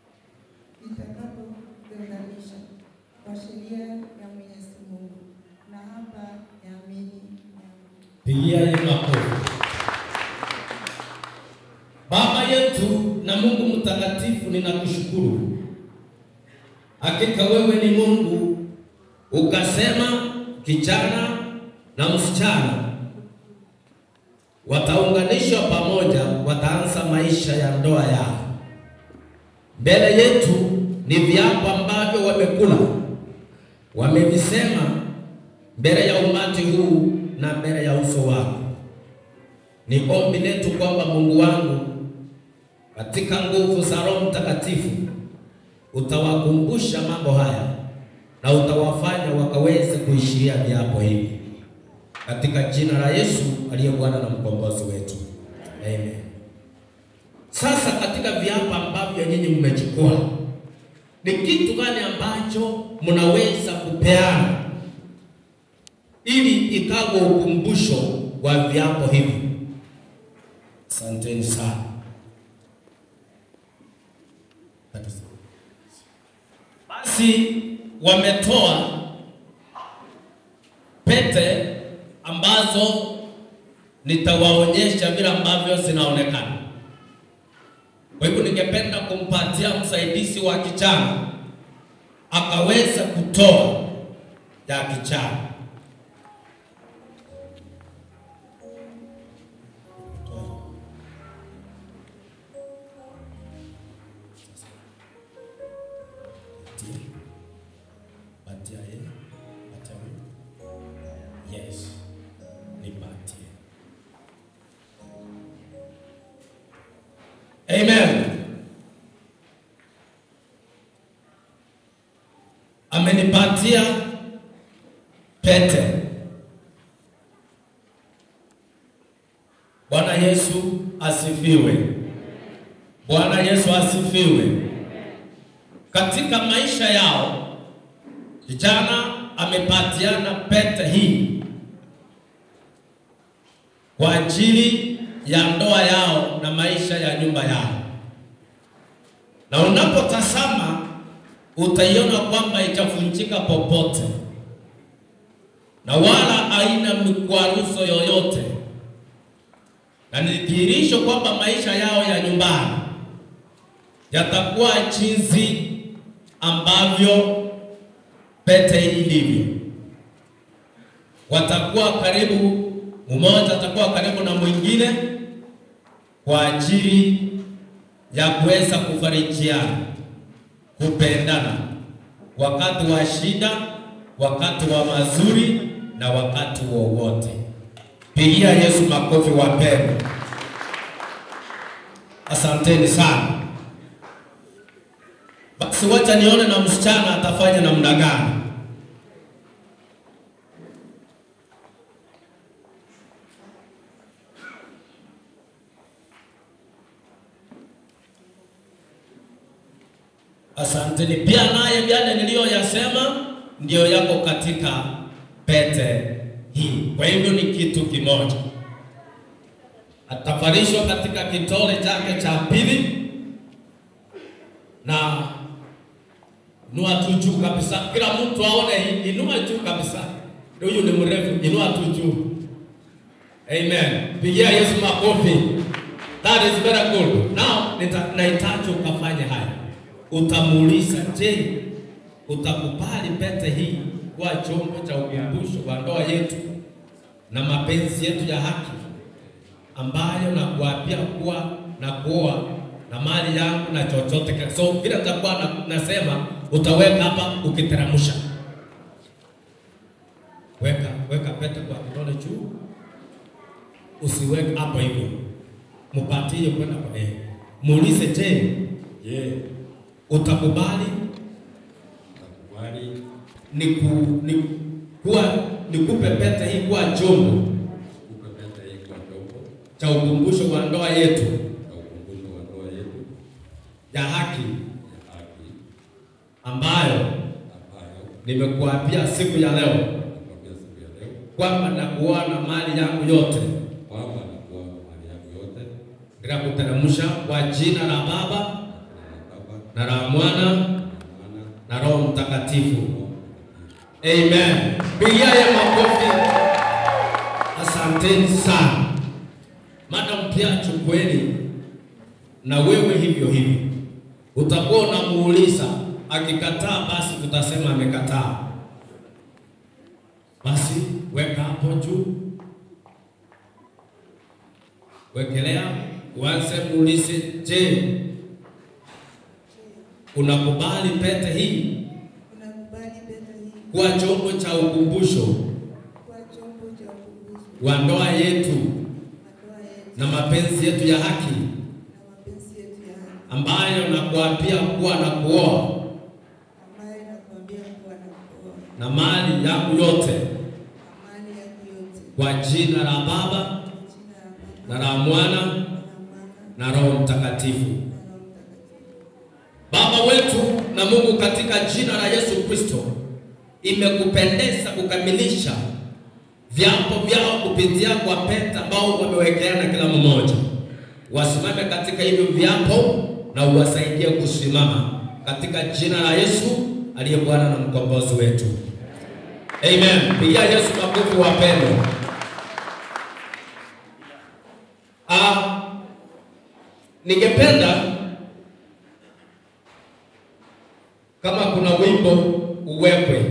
kitakapotenganisha kwa sheria ya Mwenyezi Mungu, na hapa yaamini Pigia yeye makofi. Baba yetu na Mungu mtakatifu, ninakushukuru. Hakika wewe ni Mungu, ukasema kijana na msichana wataunganishwa pamoja, wataanza maisha ya ndoa yao. Mbele yetu ni viapo ambavyo wamekula, wamevisema mbele ya umati huu na mbele ya uso wako. Ni ombi letu kwamba Mungu wangu, katika nguvu za Roho Mtakatifu utawakumbusha mambo haya na utawafanya wakaweze kuishiria viapo hivi, katika jina la Yesu aliye Bwana na mkombozi wetu, amen. Sasa katika viapo ambavyo nyinyi mmechukua, ni kitu gani ambacho mnaweza kupeana ili ikawe ukumbusho wa viapo hivi? Asanteni sana. Basi wametoa pete ambazo nitawaonyesha vile ambavyo zinaonekana. Kwa hivyo ningependa kumpatia msaidizi wa kijana akaweza kutoa ya kijana. Patia yeye, patia wewe. Yes, nipatie. Amen. Amenipatia pete. Bwana Yesu asifiwe. Bwana Yesu asifiwe. Katika maisha yao kijana amepatiana pete hii kwa ajili ya ndoa yao na maisha ya nyumba yao, na unapotazama utaiona kwamba itavunjika popote na wala haina mikwaruzo yoyote, na ni dhihirisho kwamba maisha yao ya nyumbani yatakuwa jinsi ambavyo pete hii ilivyo. Watakuwa karibu, mmoja atakuwa karibu na mwingine kwa ajili ya kuweza kufarijiana, kupendana wakati wa shida, wakati wa mazuri na wakati wowote. Pigia Yesu makofi wapendwa. Asanteni sana. Basi wacha nione na msichana atafanya namna gani. Asanteni. Pia naye yale niliyoyasema ndiyo yako katika pete hii. Kwa hivyo ni kitu kimoja. Atafarishwa katika kitole chake cha pili na inua tu juu kabisa, kila mtu aone hii. Inua juu kabisa, huyu ni mrefu, inua tu juu. Amen. Pigia Yesu makofi. That is very good. Now nita- nahitaji ukafanye haya. Utamuuliza, je, utakubali pete hii kuwa chombo cha ukumbusho wa ndoa yetu na mapenzi yetu ya haki ambayo nakuapia kuwa na kuoa na mali yangu na chochote. ka- So vile nitakuwa na, nasema utaweka hapa ukiteremsha. Weka weka pete kwa kidole juu, usiweke hapo hivyo, mupatie kwenda kwa yeye. Muulize, je, Je, utakubali utakubali niku, ni, kuwa nikupe pete hii kuwa chombo kupe pete hii kwa chombo cha ukumbusho wa ndoa yetu cha ukumbusho wa ndoa yetu ya haki ya haki ambayo ambayo nimekuapia siku ya leo nakwambia siku ya leo kwamba nakuoa na mali yangu yote kwamba nakuwa mali yangu yote bila kuteremsha kwa jina la Baba na la Mwana na Roho Mtakatifu. Amen. Pigia ye makofi. Asanteni sana. Madam pia chukweli na wewe hivyo hivyo. Utakuwa unamuuliza, akikataa basi tutasema amekataa. Basi weka hapo juu, wekelea, uanze muulize, je, unakubali pete hii Unakubali pete hii kuwa chombo cha ukumbusho kuwa chombo cha ukumbusho wa ndoa yetu wa ndoa yetu na mapenzi yetu ya haki na mapenzi yetu ya haki ambayo nakuapia kuwa na kuoa ambayo nakwambia kuwa na kuoa na mali yangu yote na mali yako yote kwa jina la Baba kwa jina la Baba na la Mwana na Mwana na Roho Mtakatifu. na Roho Mtakatifu. Baba wetu na Mungu, katika jina la Yesu Kristo, imekupendeza kukamilisha viapo vyao kupitia kwa pete ambao wamewekeana kila mmoja. Wasimame katika hivyo viapo na uwasaidie kusimama katika jina la Yesu aliye Bwana na mkombozi wetu. Amen. Pigia Yesu makofi wapendwa. Ah, ningependa Kama kuna wimbo uwekwe.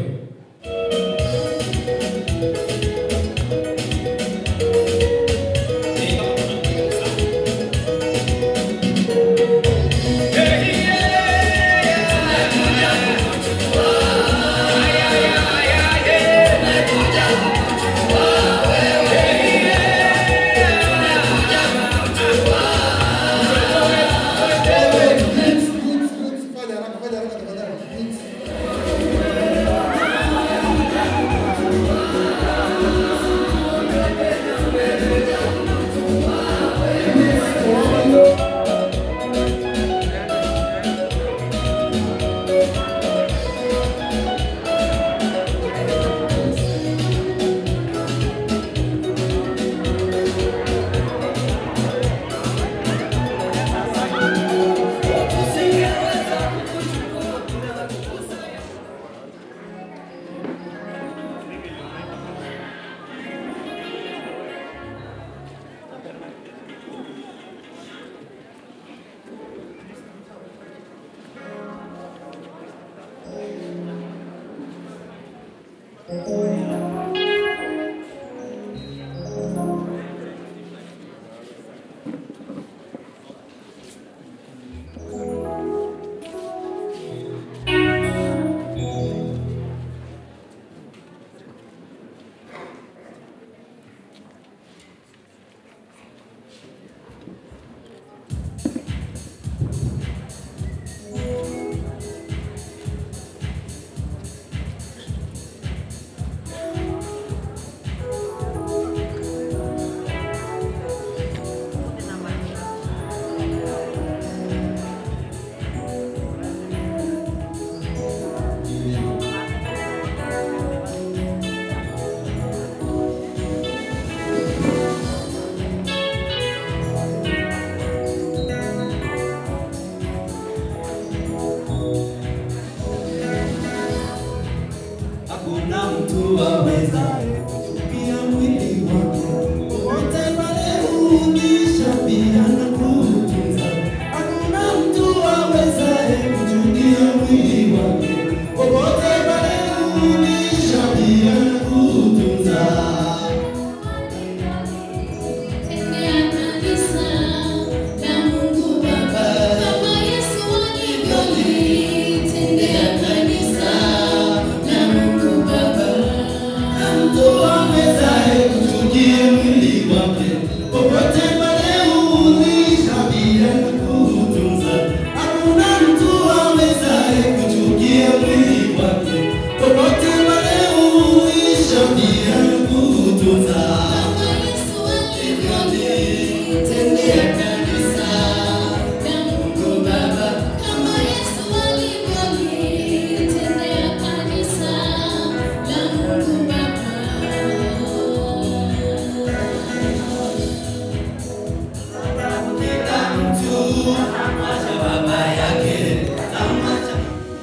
Hakuna mtu awezaye kuchukia mwili wake, popote pale huulisha pia na kuutunza. Hakuna mtu awezaye kuchukia mwili wake, popote pale huulisha pia na kuutunza. Mtu awezaye kuchukia mwili wake, popote pale huulisha pia na kuutunza. Hakuna mtu awezaye kuchukia mwili wake, popote pale huulisha pia na kuutunza. Tendea kanisa na Mungu Baba kama Yesu alivyolitendea kanisa la Mungu Kila mtu anamwacha baba yake, anamwacha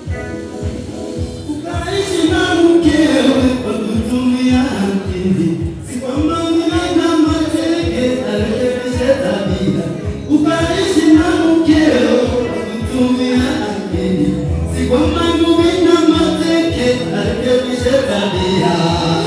ukaishi na mkewe kwa kutumia akili, si kwamba mnana mateke arekebishe tabia. Ukaishi na mkeo kwa kutumia akili, si kwamba mnana mateke arekebishe tabia.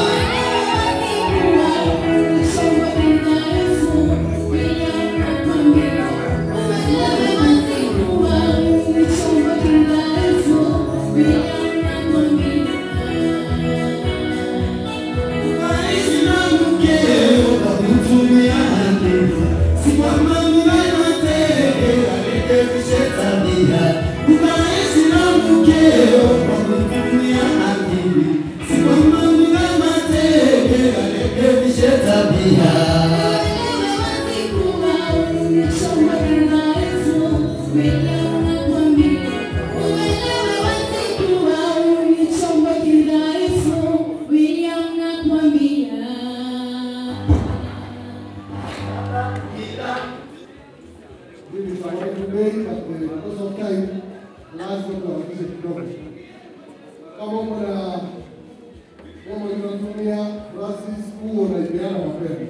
Ukaishi na mkeo kwa kutumia akili, si kwamba mnana mateke arekebishe tabia. Ukaishi na mkeo kwa kutumia akili, si kwamba mnana mateke arekebishe tabia. Mimi sababu bei but because of time lazima tuharakishe kidogo. Kama uko na kama unatumia Francis huo unaipeana mapema.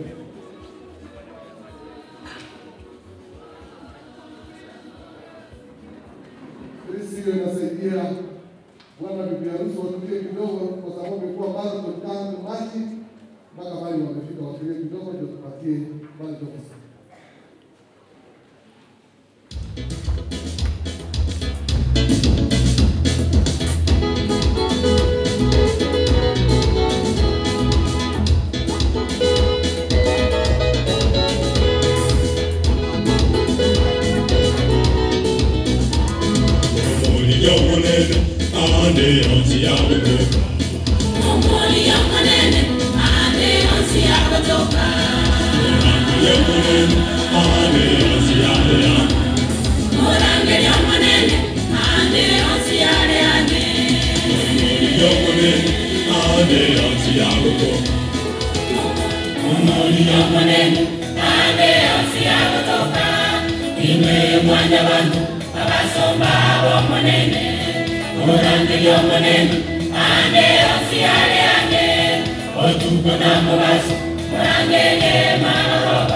Hii sio inasaidia bwana bibi harusi watulie kidogo, kwa sababu imekuwa marathon tangu Machi mpaka mahali wamefika, watulie kidogo ndio tupatie bwana ofisa. mwanya bantu abasomba bomunene murangiryo munene ande osi yale ande otuko na mubaso murangene maroba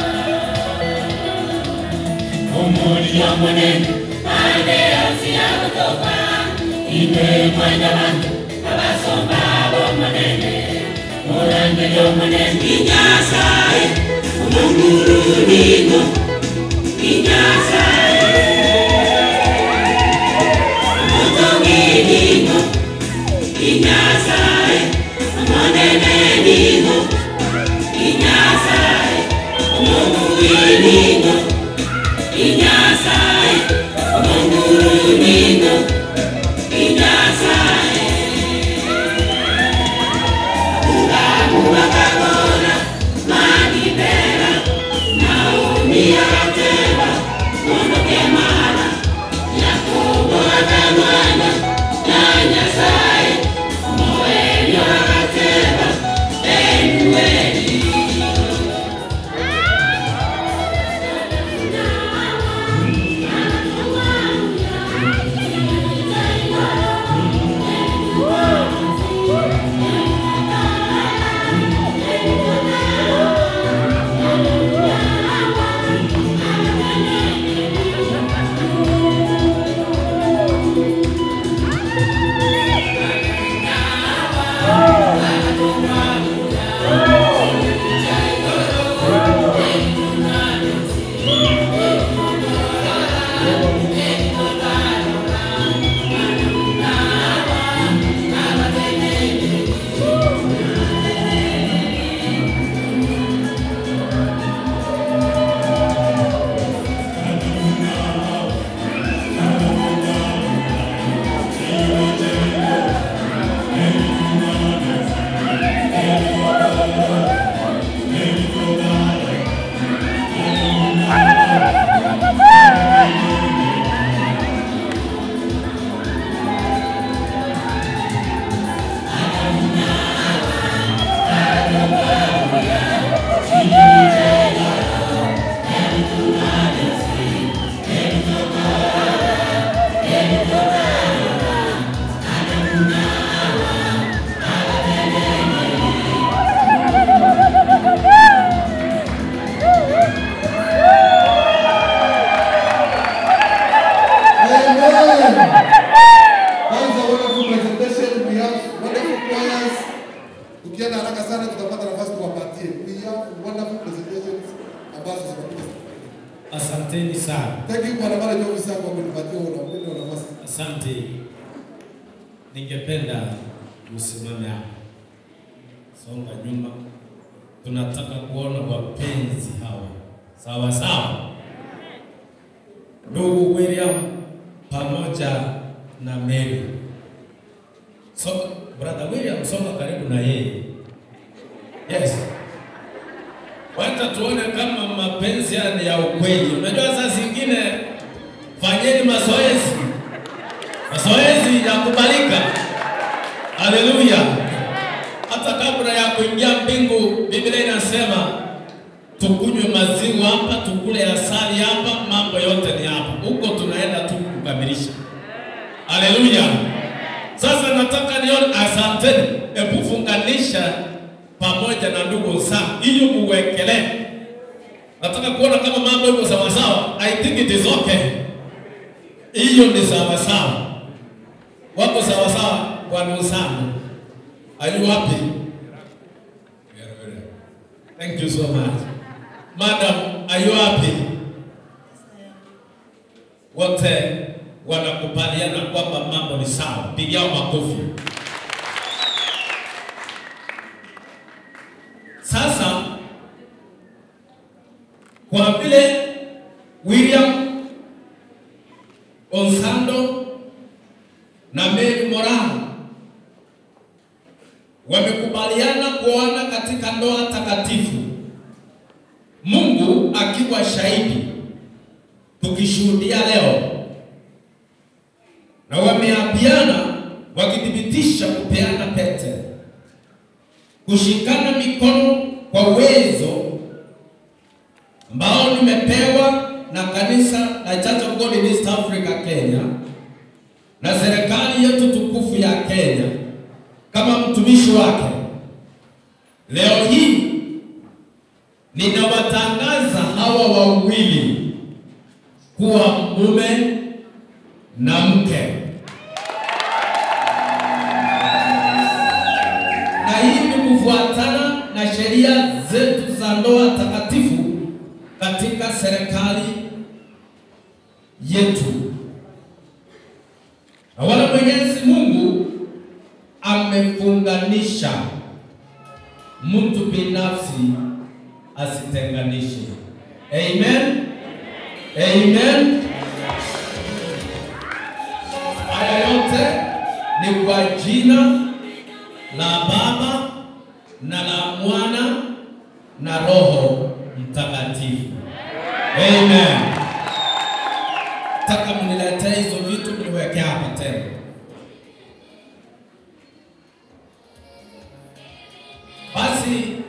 omulyo munene ande osi yakutoka ime mwanya bantu abasomba bomunene murangiryo munene inyasaye omunguru ningo Kwanza wonderful presentation, we have wonderful choirs. Tukienda haraka sana tutapata nafasi tuwapatie. We have wonderful presentations ambazo zinakuja. Asanteni sana. Thank you Bwana Mara Ofisa kwa kunipatia huo na huo nafasi. Asante. Ningependa msimame hapa, songa nyuma. Tunataka kuona wapenzi hawa, sawa sawa. Ndugu William pamoja na Mary. So, brother William, songa karibu na yeye. Yes. Wacha tuone kama mapenzi haya ni ya ukweli. Unajua saa zingine fanyeni mazoezi, mazoezi ya kubalika. Haleluya! Hata kabla ya kuingia mbingu, Biblia inasema tukunywe maziwa hapa, tukule asali hapa, mambo yote ni hapa. Huko tunaenda tu kukamilisha. Haleluya! Sasa nataka nione, asanteni, hebu funganisha pamoja na ndugu zangu, hiyo muwekelee. Nataka kuona kama mambo iko sawa sawa. I think it is okay. Hiyo ni sawa sawa. wako sawa sawa, bwana Usando. Are you happy? Very, very. Thank you so much. Madam, are you happy? Wote wanakubaliana kwamba mambo ni sawa. Pigiao makofi. Sasa kwa vile William Onsando na Mary Moran wamekubaliana kuoana katika ndoa takatifu, Mungu akiwa shahidi, tukishuhudia leo, na wameapiana wakithibitisha kupeana pete, kushikana mikono kwa uwezo ambao nimepewa na kanisa la Church of God in East Africa Kenya na serikali yetu tukufu ya Kenya kama mtumishi wake. Leo hii ninawatangaza hawa wawili kuwa mume na mke, na hii ni kufuatana na sheria zetu za ndoa takatifu katika serikali yetu. Na wala Mwenyezi Mungu amefunganisha, mtu binafsi asitenganishe. Amen. Amen. Haya yote ni kwa jina la Baba na la Mwana na Roho Mtakatifu. Amen. Taka mniletee hizo vitu mniweke hapa tena. Basi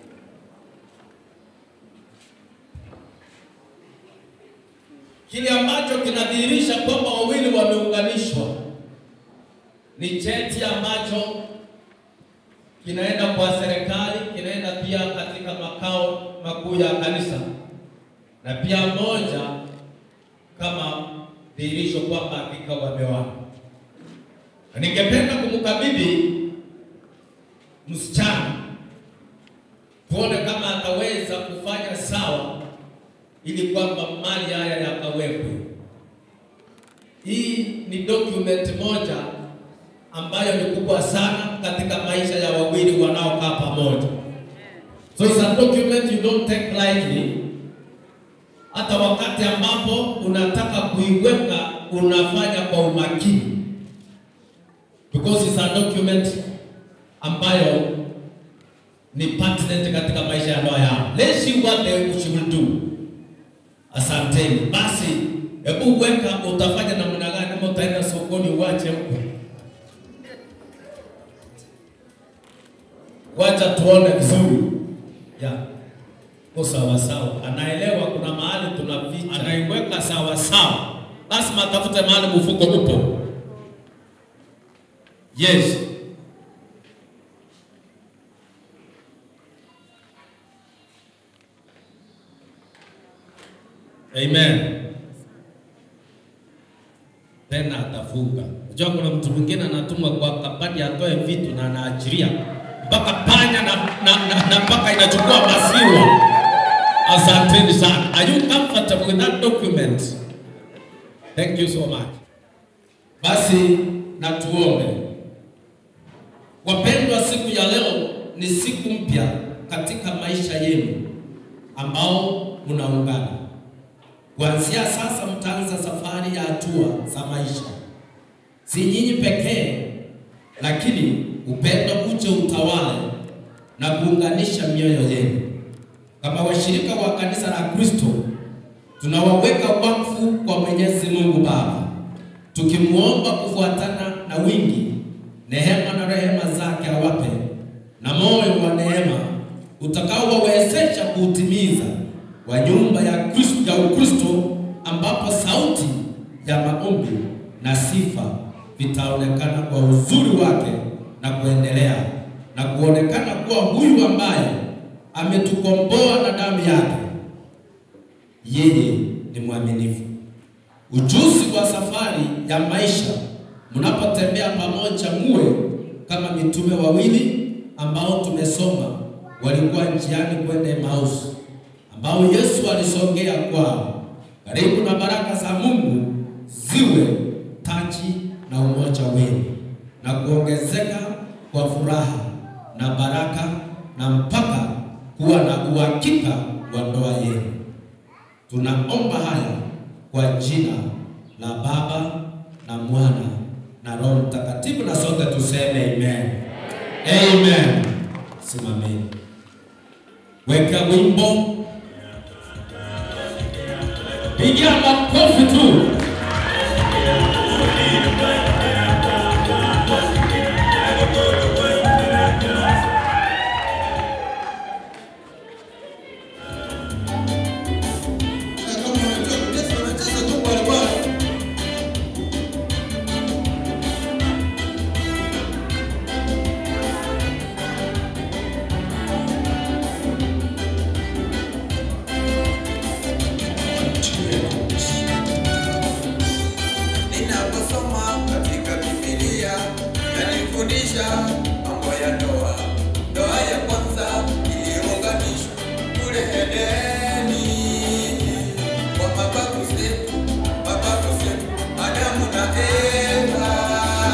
kile ambacho kinadhihirisha kwamba wawili wameunganishwa ni cheti ambacho kinaenda kwa serikali, kinaenda pia katika makao makuu ya kanisa, na pia moja kama dhihirisho kwamba hakika wameoana. Na Ningependa kumkabidhi msichana tuone kama ataweza kufanya sawa ili kwamba mali haya yakawekwe. Hii ni document moja ambayo ni kubwa sana katika maisha ya wawili wanaokaa pamoja. So it's a document you don't take lightly. Hata wakati ambapo unataka kuiweka unafanya kwa umakini, because it's a document ambayo ni pertinent katika maisha ya ndoa yao. Let's see what they she will do. Asanteni. Basi hebu weka, utafanya namna gani? Kama utaenda sokoni uache huko, wacha tuone vizuri ya ko sawa sawa, anaelewa kuna mahali tunaficha, anaiweka sawa sawa, lazima atafute mahali mfuko upo. Yes. Amen. Tena atafunga. Unajua kuna mtu mwingine anatumwa kwa kabati atoe vitu na anaachilia mpaka panya na, na, na, na mpaka inachukua maziwa. Asanteni sana. Are you comfortable with that document? Thank you so much. Basi na tuombe. Wapendwa, siku ya leo ni siku mpya katika maisha yenu ambao mnaungana. Kuanzia sasa mtaanza safari ya hatua za maisha, si nyinyi pekee, lakini upendo uje utawale na kuunganisha mioyo yenu. Kama washirika wa kanisa la Kristo, tunawaweka wakfu kwa Mwenyezi Mungu Baba, tukimwomba kufuatana na wingi neema na rehema zake awape na moyo wa neema utakaowawezesha kuutimiza wa nyumba ya Kristo ya Ukristo ambapo sauti ya maombi na sifa vitaonekana kwa uzuri wake na kuendelea na kuonekana kuwa huyu ambaye ametukomboa na damu yake, yeye ni mwaminifu. Ujuzi wa safari ya maisha mnapotembea pamoja, muwe kama mitume wawili ambao tumesoma walikuwa njiani kwenda Emmaus, ambao Yesu alisongea kwao. Karibu na baraka za Mungu ziwe taji na umoja wenu na kuongezeka kwa furaha na baraka na mpaka kuwa na uhakika wa ndoa yenu. Tunaomba haya kwa jina la Baba na Mwana na Roho Mtakatifu, na sote tuseme amen. Amen. Simameni, weka wimbo, piga makofi tu. Ninaposoma katika Biblia yanifundisha mambo ya ndoa. Ndoa ya kwanza iliunganishwa kule Edeni kwa mababu zetu, mababu zetu Adamu na Eva.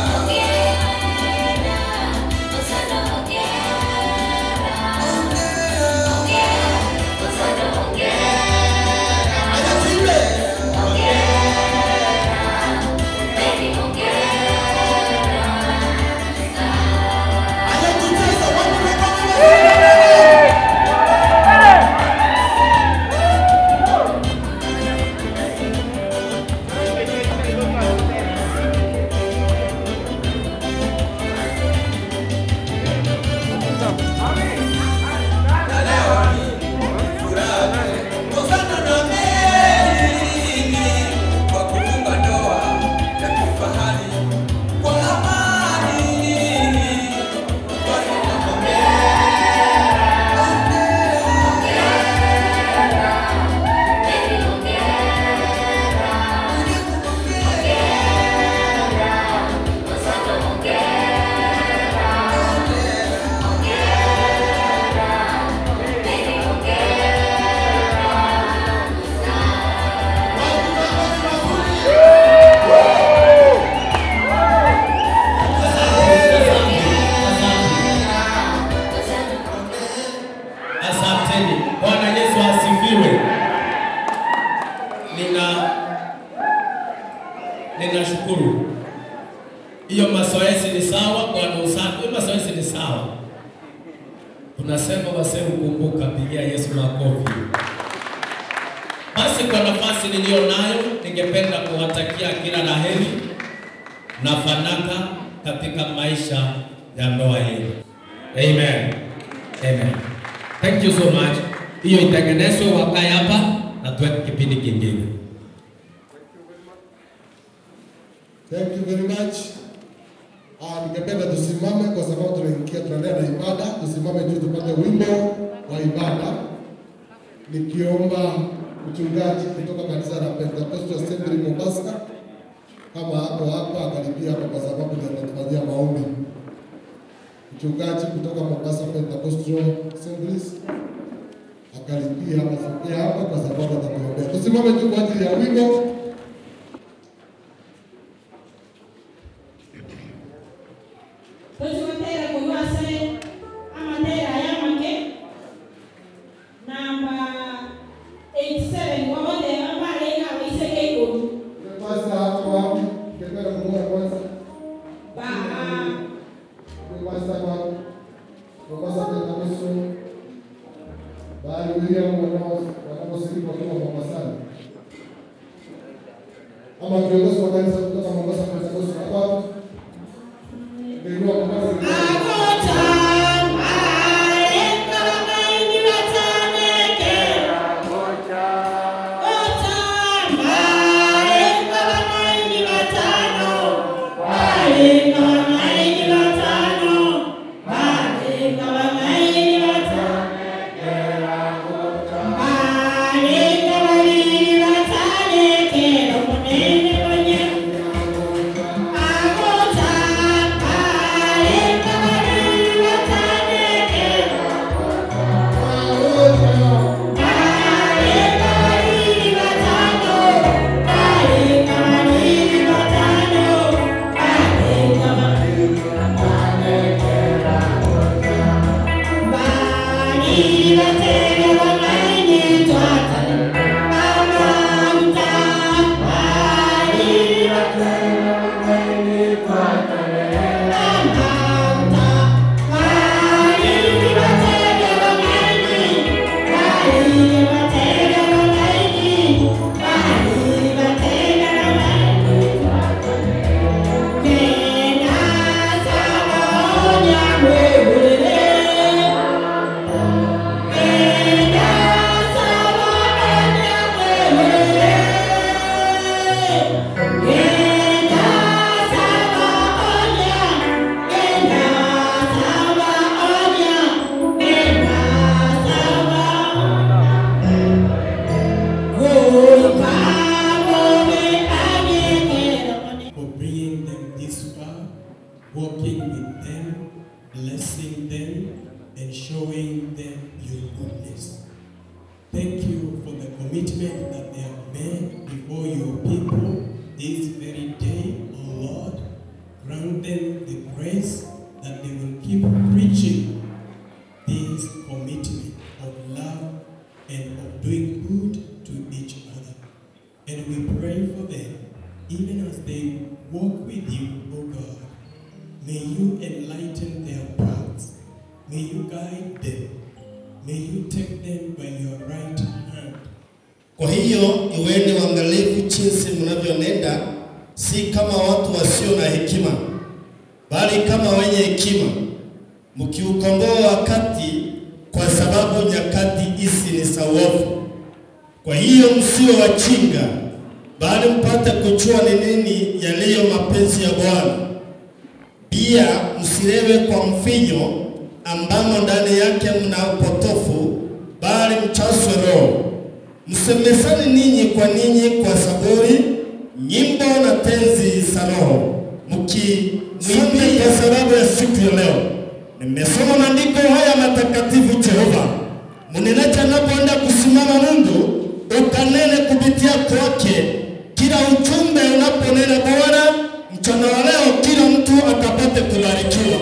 Asanteni. Bwana Yesu asifiwe. Nina ninashukuru. Hiyo mazoezi ni sawa, Bwana usafi. Hiyo mazoezi ni sawa. Tunasema wasee ukumbuka, pigia Yesu makofi. Basi kwa nafasi niliyo nayo, ningependa kuwatakia kila la heri na fanaka katika maisha ya ndoa yenu. Amen. Amen. Thank you so much. Hiyo itengenezwe wakae hapa na tuweke kipindi kingine. Thank you very much. Ah, ningependa tusimame kwa sababu tunaingia tunaendelea na ibada. Tusimame juu tupate wimbo wa ibada, nikiomba mchungaji kutoka kanisa la Pentecostal Assembly Mombasa kama hapo hapa akaribia hapa kwa sababu ndio anatufanyia maombi. Mchungaji kutoka Mombasa Pentecostal Assemblies akaribia hapa sokea hapa kwa sababu atatuombea. Tusimame juu kwa ajili ya wimbo. Tuziwatera kuywase amatera yamake namba 87 wabode ambale nga waiseke ikulu Kwanza hapo hapo, ningependa kumwona kwanza. ba Kwanza kwa Mombasa Pentecostal bali William wanao wanaposhiriki wakiwa Mombasani. Ama viongozi wa kanisa kutoka Mombasa Pentecostal hapa hapo. Ndio Mombasa. Thank you. walking with them, blessing them, and showing them your goodness. Thank you for the commitment that they have made before your people this very day, O Lord. Grant them the grace that they will keep preaching this commitment of love and of doing good to each other. And we pray for them, even as they walk with you, O God. May you enlighten their paths. May you guide them. May you take them by your right hand. Kwa hiyo iweni waangalifu jinsi mnavyonenda, si kama watu wasio na hekima, bali kama wenye hekima, mkiukomboa wakati, kwa sababu nyakati hizi ni za uovu. Kwa hiyo msiwe wajinga, bali mpate kujua ni nini yaliyo mapenzi ya Bwana. Pia msilewe kwa mvinyo ambamo ndani yake mna upotofu, bali mchaswe Roho. Msemezane ninyi kwa ninyi kwa zaburi, nyimbo na tenzi za Roho, mkimwimbia kwa sababu ya siku ya leo. Nimesoma maandiko haya matakatifu Jehova, mnenaji anapoenda kusimama Mungu, ukanene kupitia kwake kila ujumbe unaponena Bwana, mchana wa leo kila mtu akapate kubarikiwa.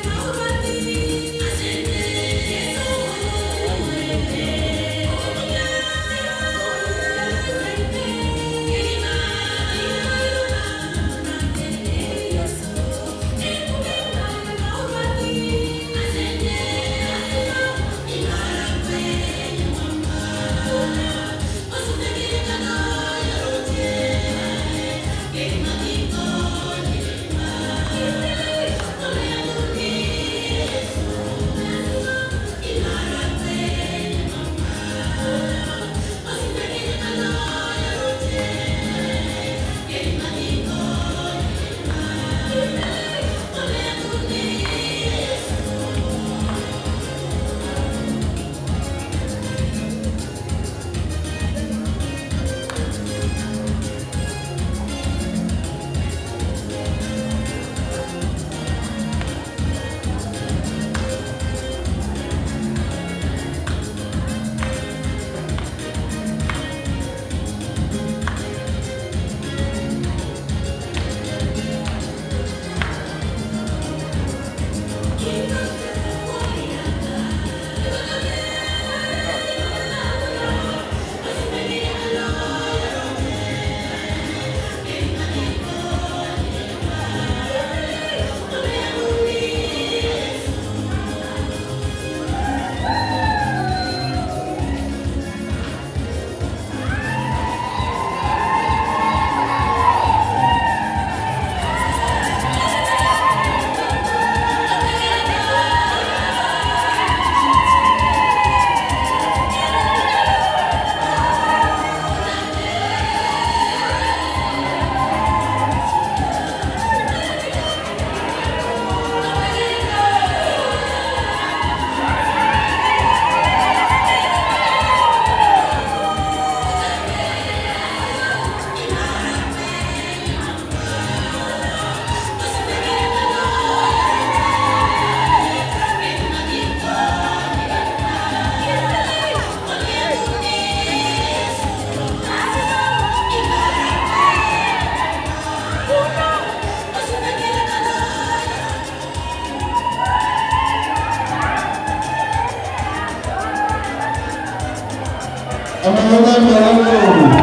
Amang'ang'ana wangu.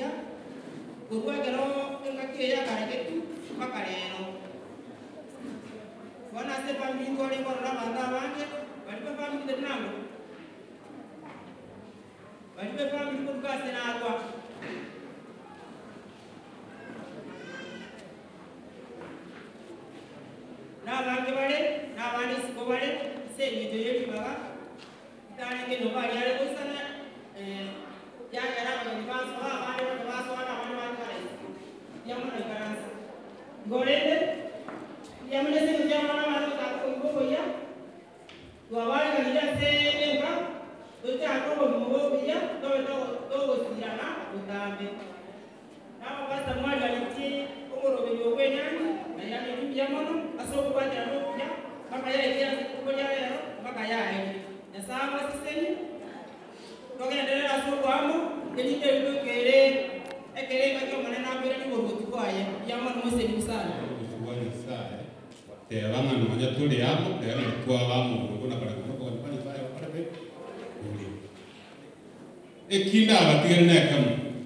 buya kurwagero engakiya kareketu mpaka lero bona se family ngole ngorora bana bange balibe family tenamo balibe family kukase nagwa n'abange bale n'abandi siko bale sengeto yebibaga itanenge no bali ale kusana eh ya ya na bani baso ha bali bani baso na bani bani kale ya mwana karansa ngolende ya mwana se ya mwana mwana ka ko ngo ya wa bali ka ya se enga uta ko ko mo ya do do do go sirana utambe na baba mwali aliti umuro benyo kwenyani na ya ni ya mwana aso ko bati ano ya mpaka ya ya ko ya lero mpaka ya ya na sawa siseni togenderera asobwamo elinde bikokere ekere ngakyo mwana nambere ni boruti kwaye ya mwana mose ni musana kuchukua nyasaye teba ng'ano manya tuli amo teba ni kwa wamo kuna para kuna kwa kwa para para be uli ekinda abatigere na kamu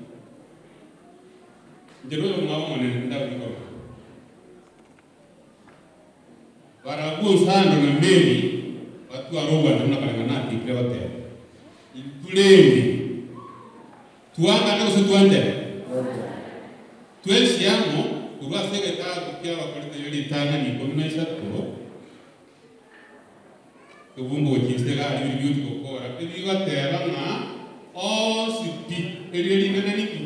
njero yo mwa mwana nda biko barabu sando na mbili watu aroba na kana na tikre wate tulendi tuanga na usituande tweshiamo kurwa sekretari kukia bakorete yori tanga ni kumi na eshatu tubumbu gukisega ari biri byuti gukora ibigatera nga osipi erio rinene niki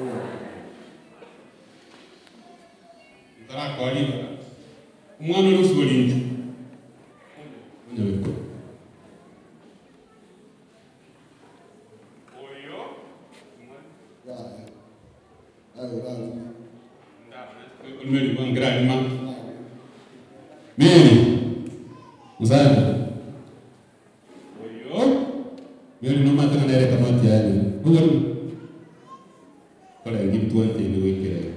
ntarakwariba umwana uri usurinje unyabiko Ulmeri bang gerak lima. Mary. Mzana. Oyo. Mary no mata kana reka mati yani. Bukan. Kalau gitu tuan ini wikir.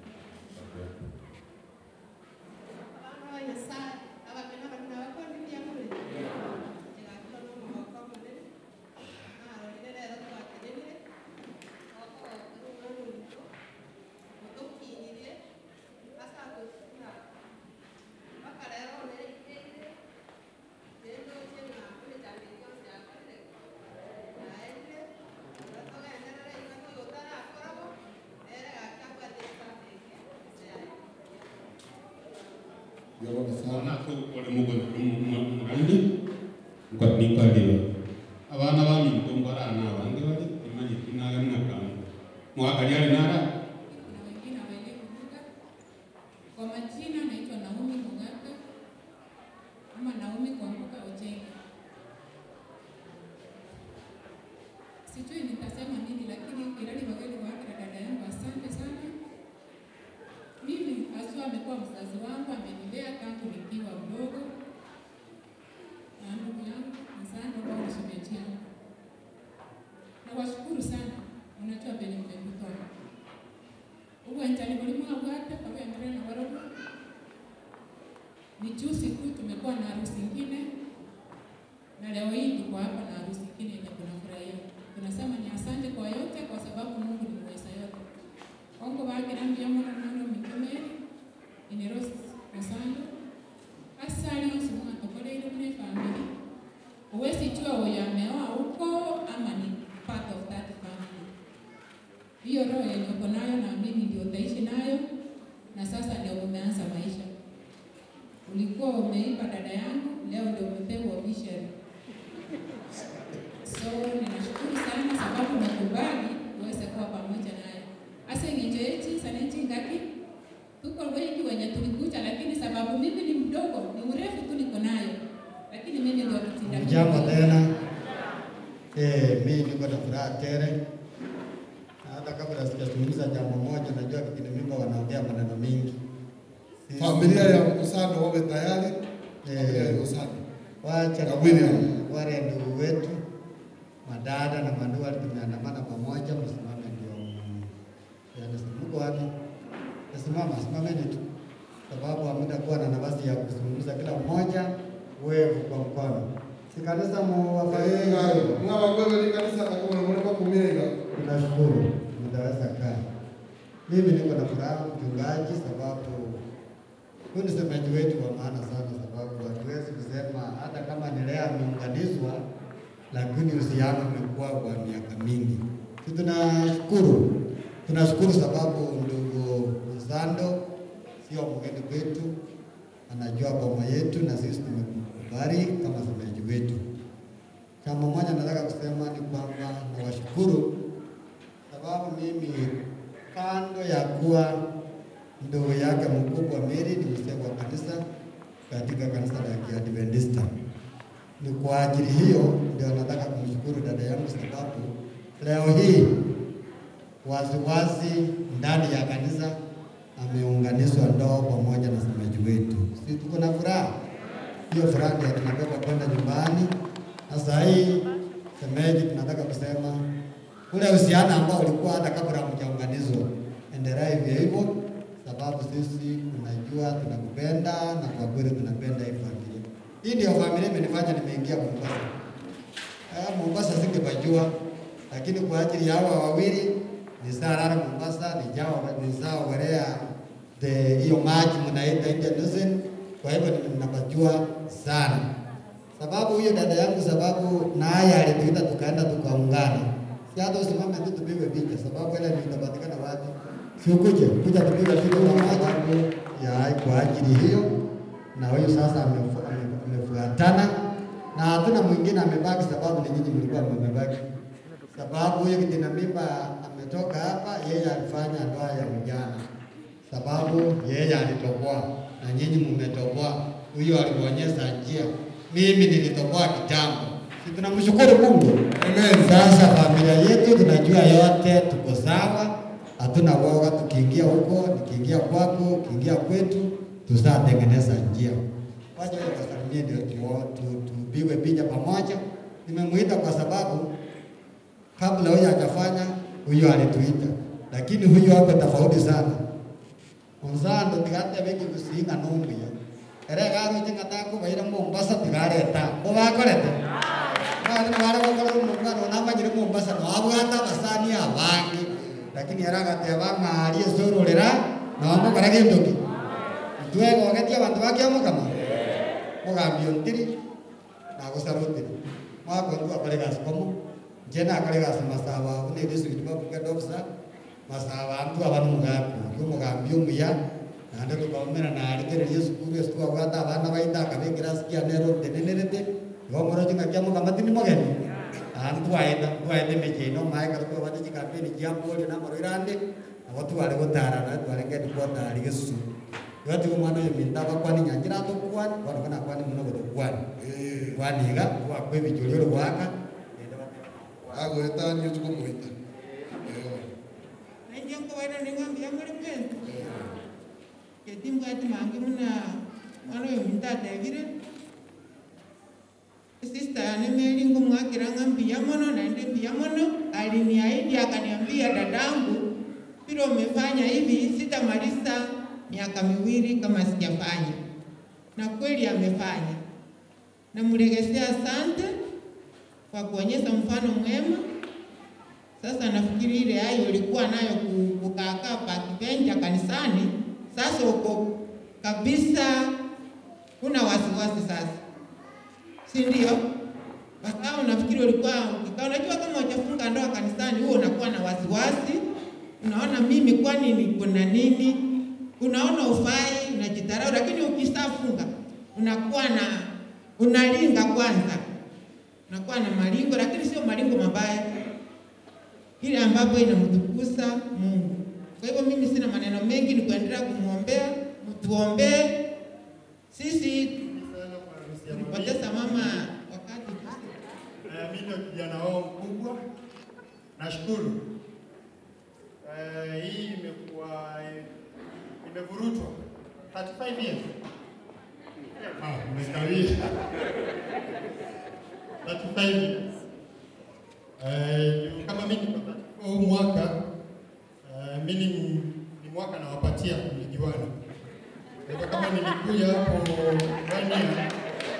Sana tu oleh mugon murandi. Ngot ni kadiwa. Abana bami mtombara na wange wali imani kinaga nakam. Mwakali ali nara. Kwa majina naitwa Naomi Mugaka ama Naomi Kwamboka Ojenga. Sijui nitasema nini, lakini Irani wageni wake na dada yangu, asante sana. Mimi haswa amekuwa mzazi wangu, amenilea tangu nikiwa mdogo, na ndugu yangu Msando ambao ni shemeji yangu. Nawashukuru sana, unajua venye mmekutoa uwanjani mulimu abwate kabendelea na warogo. Ni juzi tu tumekuwa na harusi ingine, na leo hii tuko hapa na harusi ingine yenye tunafurahia. Tunasema ni asante kwa yote, kwa sababu Mungu ni mweza yote. Ongo wake nambi ya mwana mwana mikomeri inerosi musando asali yonse mwana tokoleile mune family uwezi jua uyo ameoa huko ama ni part of that family hiyo roho yenye uko nayo naamini ndio utaishi nayo, na sasa ndio umeanza maisha. Ulikuwa umeipa dada yangu, leo ndio umepewa obituary. So ninashukuru sana sababu nakubali uweze kuwa pamoja naye. Asa ngejechi sanenchi ngaki tuko wengi wenye tulikuja, lakini sababu mimi ni mdogo, ni urefu tu niko nayo, lakini mimi ndio kutinda. Jambo tena. Eh, mimi niko na furaha tele. Na Hata kabla sijazungumza jambo moja, najua kipindi mimba wanaongea maneno mingi. Sisi- Familia ya Msando wawe tayari. Familia ya Msando. Wacha Na William. wale ndugu wetu madada na mandugu wale tumeandamana pamoja, msimame ndio yani, mko wapi? Simama, simameni tu, sababu hamtakuwa na nafasi ya kuzungumza kila mmoja wewe kwa mkono. Si kanisa muwafaii Mwa wewe ni kanisa kama mwana kumienga. Tunashukuru. utaweza kaa. Mimi niko na furaha mchungaji, sababu huyu ni semaji wetu wa maana sana, sababu hatuwezi kusema hata kama ni leo ameunganishwa, lakini uhusiano umekuwa kwa miaka mingi. Si tunashukuru, tunashukuru sababu ndugu Mzando sio mgeni kwetu, anajua boma yetu na sisi tumekubali kama semaji wetu. Jambo moja nataka kusema ni kwamba nawashukuru sababu mimi kando ya kuwa ndugu yake mkubwa Mary ni mzee wa kanisa katika kanisa la Kiadventista. Ni kwa ajili hiyo ndio nataka kumshukuru dada yangu, sababu leo hii waziwazi ndani ya kanisa ameunganishwa ndoa pamoja na semaji wetu. Si tuko na furaha? Hiyo furaha ndio tunabeba kwenda nyumbani. Sasa hii semeji, tunataka kusema ule uhusiano ambao ulikuwa hata kabla hamjaunganizwa, endelea hivyo hivyo, sababu sisi tunajua tunakupenda na kwa kweli tunapenda hii familia. Hii ndio familia imenifanya nimeingia Mombasa. Eh, Mombasa singepajua, lakini kwa ajili ya hawa wawili ni Sarara Mombasa, ni Jawa ni sawa Werea the hiyo maji mnaita Indian Ocean. Kwa hivyo ninapajua sana sababu huyo dada yangu, sababu naye alituita tukaenda tukaungana. Si hata usimame tu tupigwe picha, sababu ile nitapatikana wapi? Si ukuje kuja tupigwe picha pamoja ya kwa ajili hiyo, na huyu sasa amefu- ame- amefuatana na hatuna mwingine amebaki, sababu ni nyinyi mlikuwa mmebaki, sababu huyo kitina mimba ametoka hapa, yeye alifanya ndoa ya ujana, sababu yeye alitoboa na nyinyi mmetoboa. Huyo alionyesha njia, mimi nilitoboa kitambo. Si tunamshukuru Mungu. Amen. Sasa familia yetu tunajua yote, tuko sawa, hatuna woga. Tukiingia huko, nikiingia kwako, ukiingia kwetu, tusatengeneza njia. Wacha hiyo tusalimie ndio tuo- tu- tupigwe picha pamoja. Nimemuita kwa sababu kabla huyo hajafanya, huyo alituita, lakini huyo hapo tofauti sana. Onzando tigate beki kusinga numbi ya. Ere garo chinga ta ko baira Mombasa tigare ta. Ko ba korete. Ba ni bara ko ko mungano na ma jiri Mombasa no abu ata basani abangi. Lakini era gate abanga ari soro lera no mo kara ke ndoki. Tuwe ko gati abantu bakiamo kama. Mo gambio ntiri na ko sarutiri. Mo ko ndu akale gas komo. Jena akale gas masawa une district mabuka dobsa masawa antu abantu mugaku umugambi umuya nande tukaumira naarikereria cukuru eci twagwata abana baita akabekera sikia nero tenenerete gomoro cing'akia mugamati ni mogeni antu twaenda twaende miji ino mae kara twabate cikampeni cia mbori na maroirande nabo tware gutarana twarengeni kwatari gĩcucu gwatiga mwana ũyũ minta bakwani nyanjira tũkwani kwana kana kwani muno gũtũkwani kwaniga gwakwĩbijũria ũrĩ gwaka agwĩta niĩ tũkũmwĩta Naingia kawaida ni ngambi ya muri pendo. Ketimbu ati mangi muna mwana uyu mta David. Sister ane meli ngumwakira ngambi ya mono na ndi pia mono aliniahidi akaniambia dadangu vile umefanya hivi sitamaliza miaka miwili kama sijafanya. Na kweli amefanya. Namregesea asante kwa kuonyesha mfano mwema. Sasa nafikiri ile hayo ulikuwa nayo ku- kukaakaa pakibenja kanisani, sasa uko kabisa, huna wasiwasi sasa, si ndio? Wakao nafikiri ulikuwa ukikaa, unajua kama hujafunga ndoa kanisani, huo unakuwa na wasiwasi, unaona mimi kwani niko na nini, unaona ufai, unajitarau, lakini ukishafunga unakuwa na unalinga kwanza, unakuwa na malingo, lakini sio malingo mabaya ile ambapo inamtukuza Mungu. Kwa hivyo mimi sina maneno mengi, ni kuendelea kumwombea, mtuombee. Sisi tulipoteza mama wakati Eh, mimi ndio kijana wao mkubwa. Nashukuru. Eh, hii imekuwa imevurutwa 35 years. Ah, umekawia. 35 years. Eh, kama mimi niko 34 huu mwaka eh, mimi ni, ni mwaka nawapatia mlijuana. Kwa hivyo kama nilikuja hapo one year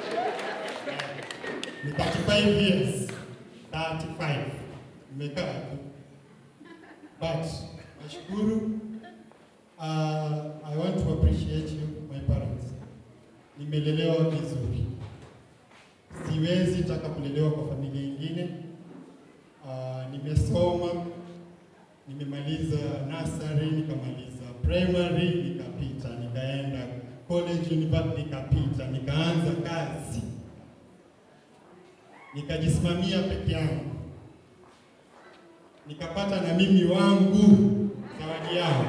ni 35 years 35 nimekaa tu but nashukuru. Uh, I want to appreciate you my parents. Nimelelewa vizuri, siwezi taka kulelewa kwa familia ingine. Uh, nimesoma, nimemaliza nursery, nikamaliza primary, nikapita, nikaenda college, university, nikapita, nikaanza kazi, nikajisimamia peke yangu, nikapata na mimi wangu zawadi yao.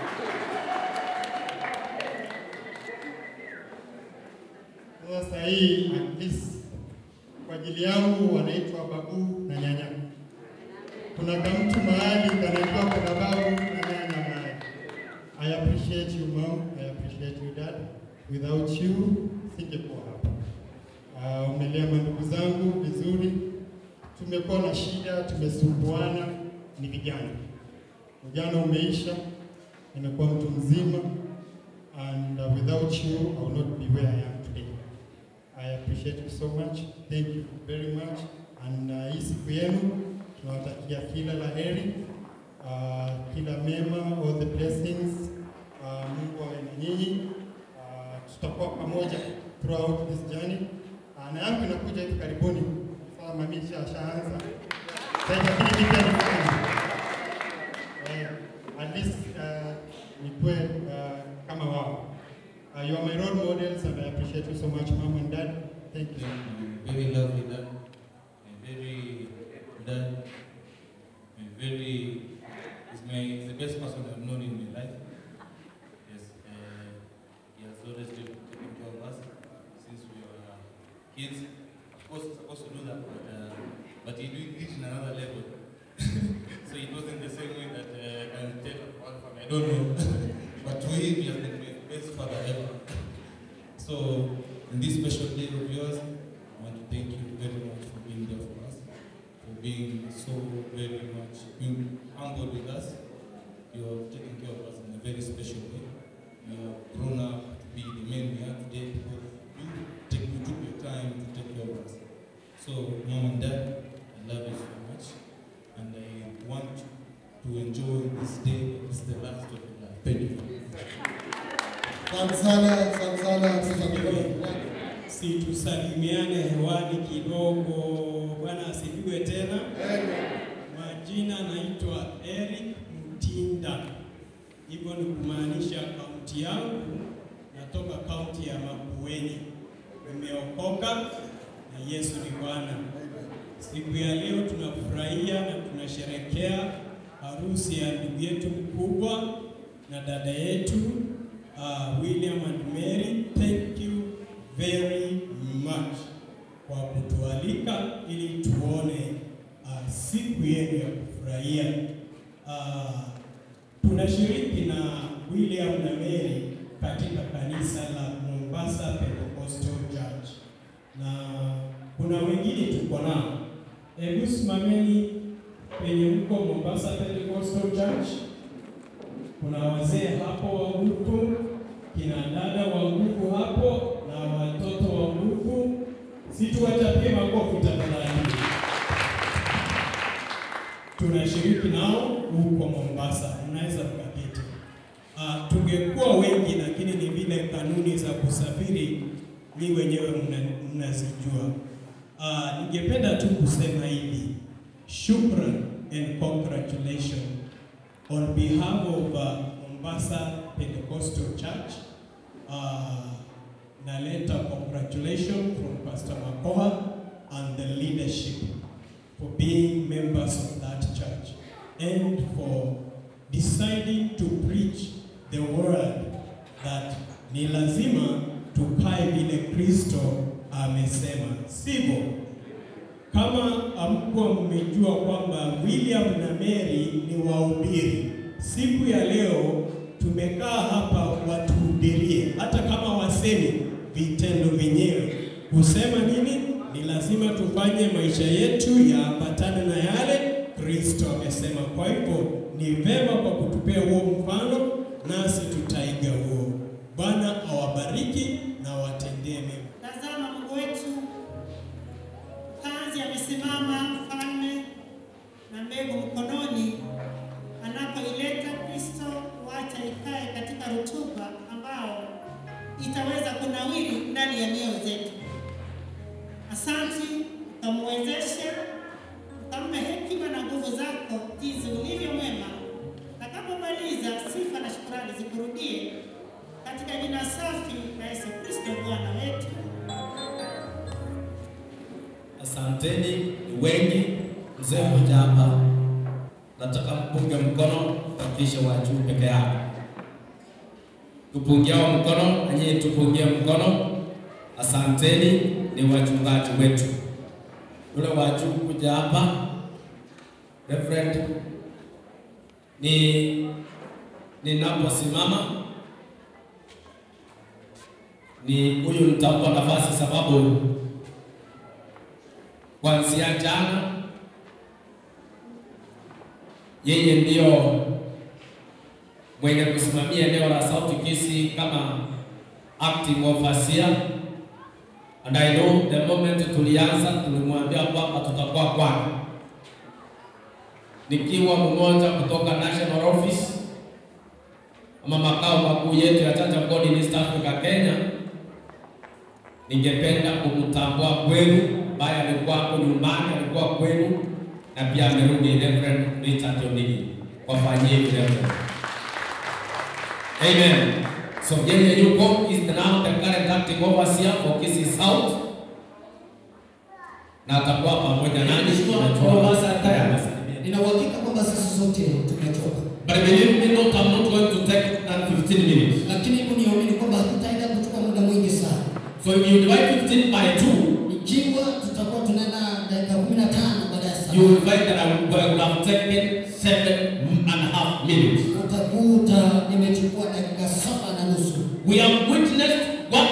Sasa hii at least kwa ajili yangu wanaitwa babu na nyanya. Kuna kamtu mahali kanaitwa kuna babu na nyanya mahali. I appreciate you mom, I appreciate you dad. Without you singekuwa hapa. Uh, umelea mandugu zangu vizuri, tumekuwa na shida, tumesumbuana, ni vijana. Ujana umeisha, nimekuwa mtu mzima and uh, without you I will not be where I am today. I appreciate you so much. Thank you very much. And uh, hii siku yenu tunawatakia kila la heri, uh, kila mema, all the blessings. Uh, Mungu awe na nyinyi. Uh, tutakuwa pamoja throughout this journey. Uh, na yangu inakuja hivi karibuni. Sasa mami ashaanza. Sasa itabidi pia nifanye. Eh, at least uh, nikuwe uh, kama wao. Uh, you are my role models and I appreciate you so much, mom and dad. Thank you. very lovely dad, a very dad, a very is my is the best person I've known in my life. Yes, uh, he has always been taking care of us since we were kids. Of course, he's supposed to do that, but uh, but he did it in another level. so it wasn't the same way that uh, I can tell one from I don't know, but to him, he has been my best father ever. So, in this special day of yours, I want to thank you very much for being there for us, for being so very much being humble with us. You have taken care of us in a very special way. You have grown up to be the men we are today because you, take, you took your time to take care of us. So, mom and dad, I love you so much, and I want to enjoy this day. This is the last of your life. Thank you. Asante sana, asante sana, asante Situsalimiane hewani kidogo. Bwana asifiwe tena. Majina naitwa Eric Mtinda, hivyo ni kumaanisha kaunti yangu, natoka kaunti ya Makueni. Nimeokoka na Yesu ni Bwana. Siku ya leo tunafurahia na tunasherekea harusi ya ndugu yetu mkubwa na dada yetu uh, William and Mary. Thank you very much kwa kutualika ili tuone uh, siku yenu ya kufurahia. Uh, tunashiriki na William na Mary katika kanisa la Mombasa Pentecostal Church na kuna wengine tuko nao. Hebu simameni penye mko Mombasa Pentecostal Church. Kuna wazee hapo wa nguvu, kina dada wa nguvu hapo na watoto wa nguvu. Situwachapie makofi tafadhali. Tunashiriki nao huko Mombasa, mnaweza mkaketi. Uh, tungekuwa wengi, lakini ni vile kanuni za kusafiri ni wenyewe mna- mnazijua. Uh, ningependa tu kusema hivi, shukran and congratulations on behalf of uh, Mombasa Pentecostal Church. Uh, naleta congratulations from Pastor Makoha and the leadership for being members of that church and for deciding to preach the word that ni lazima tukae vile Kristo amesema, sivyo? Kama hamkuwa mmejua kwamba William na Mary ni wahubiri, siku ya leo tumekaa hapa watuhubirie, hata kama wasemi vitendo vyenyewe. Kusema nini? Ni lazima tufanye maisha yetu yaambatane na yale Kristo amesema. Kwa hivyo ni vema kwa kutupea huo mfano, nasi tutaiga huo. Bwana awabariki na watendee mema. Tazama Mungu wetu, kazi amesimama mfalme na mbegu mkononi, Asanteni, ni wengi. Mzee mmoja hapa, nataka mpunge mkono, hakikisha wa juu peke yake. Tupungiao mkono, na nyinyi tupungie mkono. Asanteni, ni wachungaji wetu. Yule wa juu kuja hapa, Reverend, ni ninaposimama ni huyu nitampa nafasi sababu kuanzia jana yeye ndio mwenye kusimamia eneo la South Kisii kama acting overseer and I know the moment tulianza tulimwambia kwamba tutakuwa kwake nikiwa mmoja kutoka national office ama makao makuu yetu ya Church of God in East Africa Kenya, ningependa kumtambua kwenu, ambaye alikuwa hapo nyumbani, alikuwa kwenu na pia amerudi, Reverend Richard Onigi, wafanyie vile. Amen. So yeye yuko is now the current acting overseer for Kisii South na atakuwa pamoja nani najua basi ataya Nina uhakika kwamba sisi sote tumechoka, But believe me not, I'm not going to take that 15 minutes. lakini hebu niamini kwamba hatutaenda kuchukua muda mwingi sana. So if you divide 15 by 2, Ikiwa tutakuwa tunaenda dakika 15 baada ya saa, you will find that I would I would have taken seven and a half minutes. utakuta nimechukua dakika saba na nusu. We have witnessed what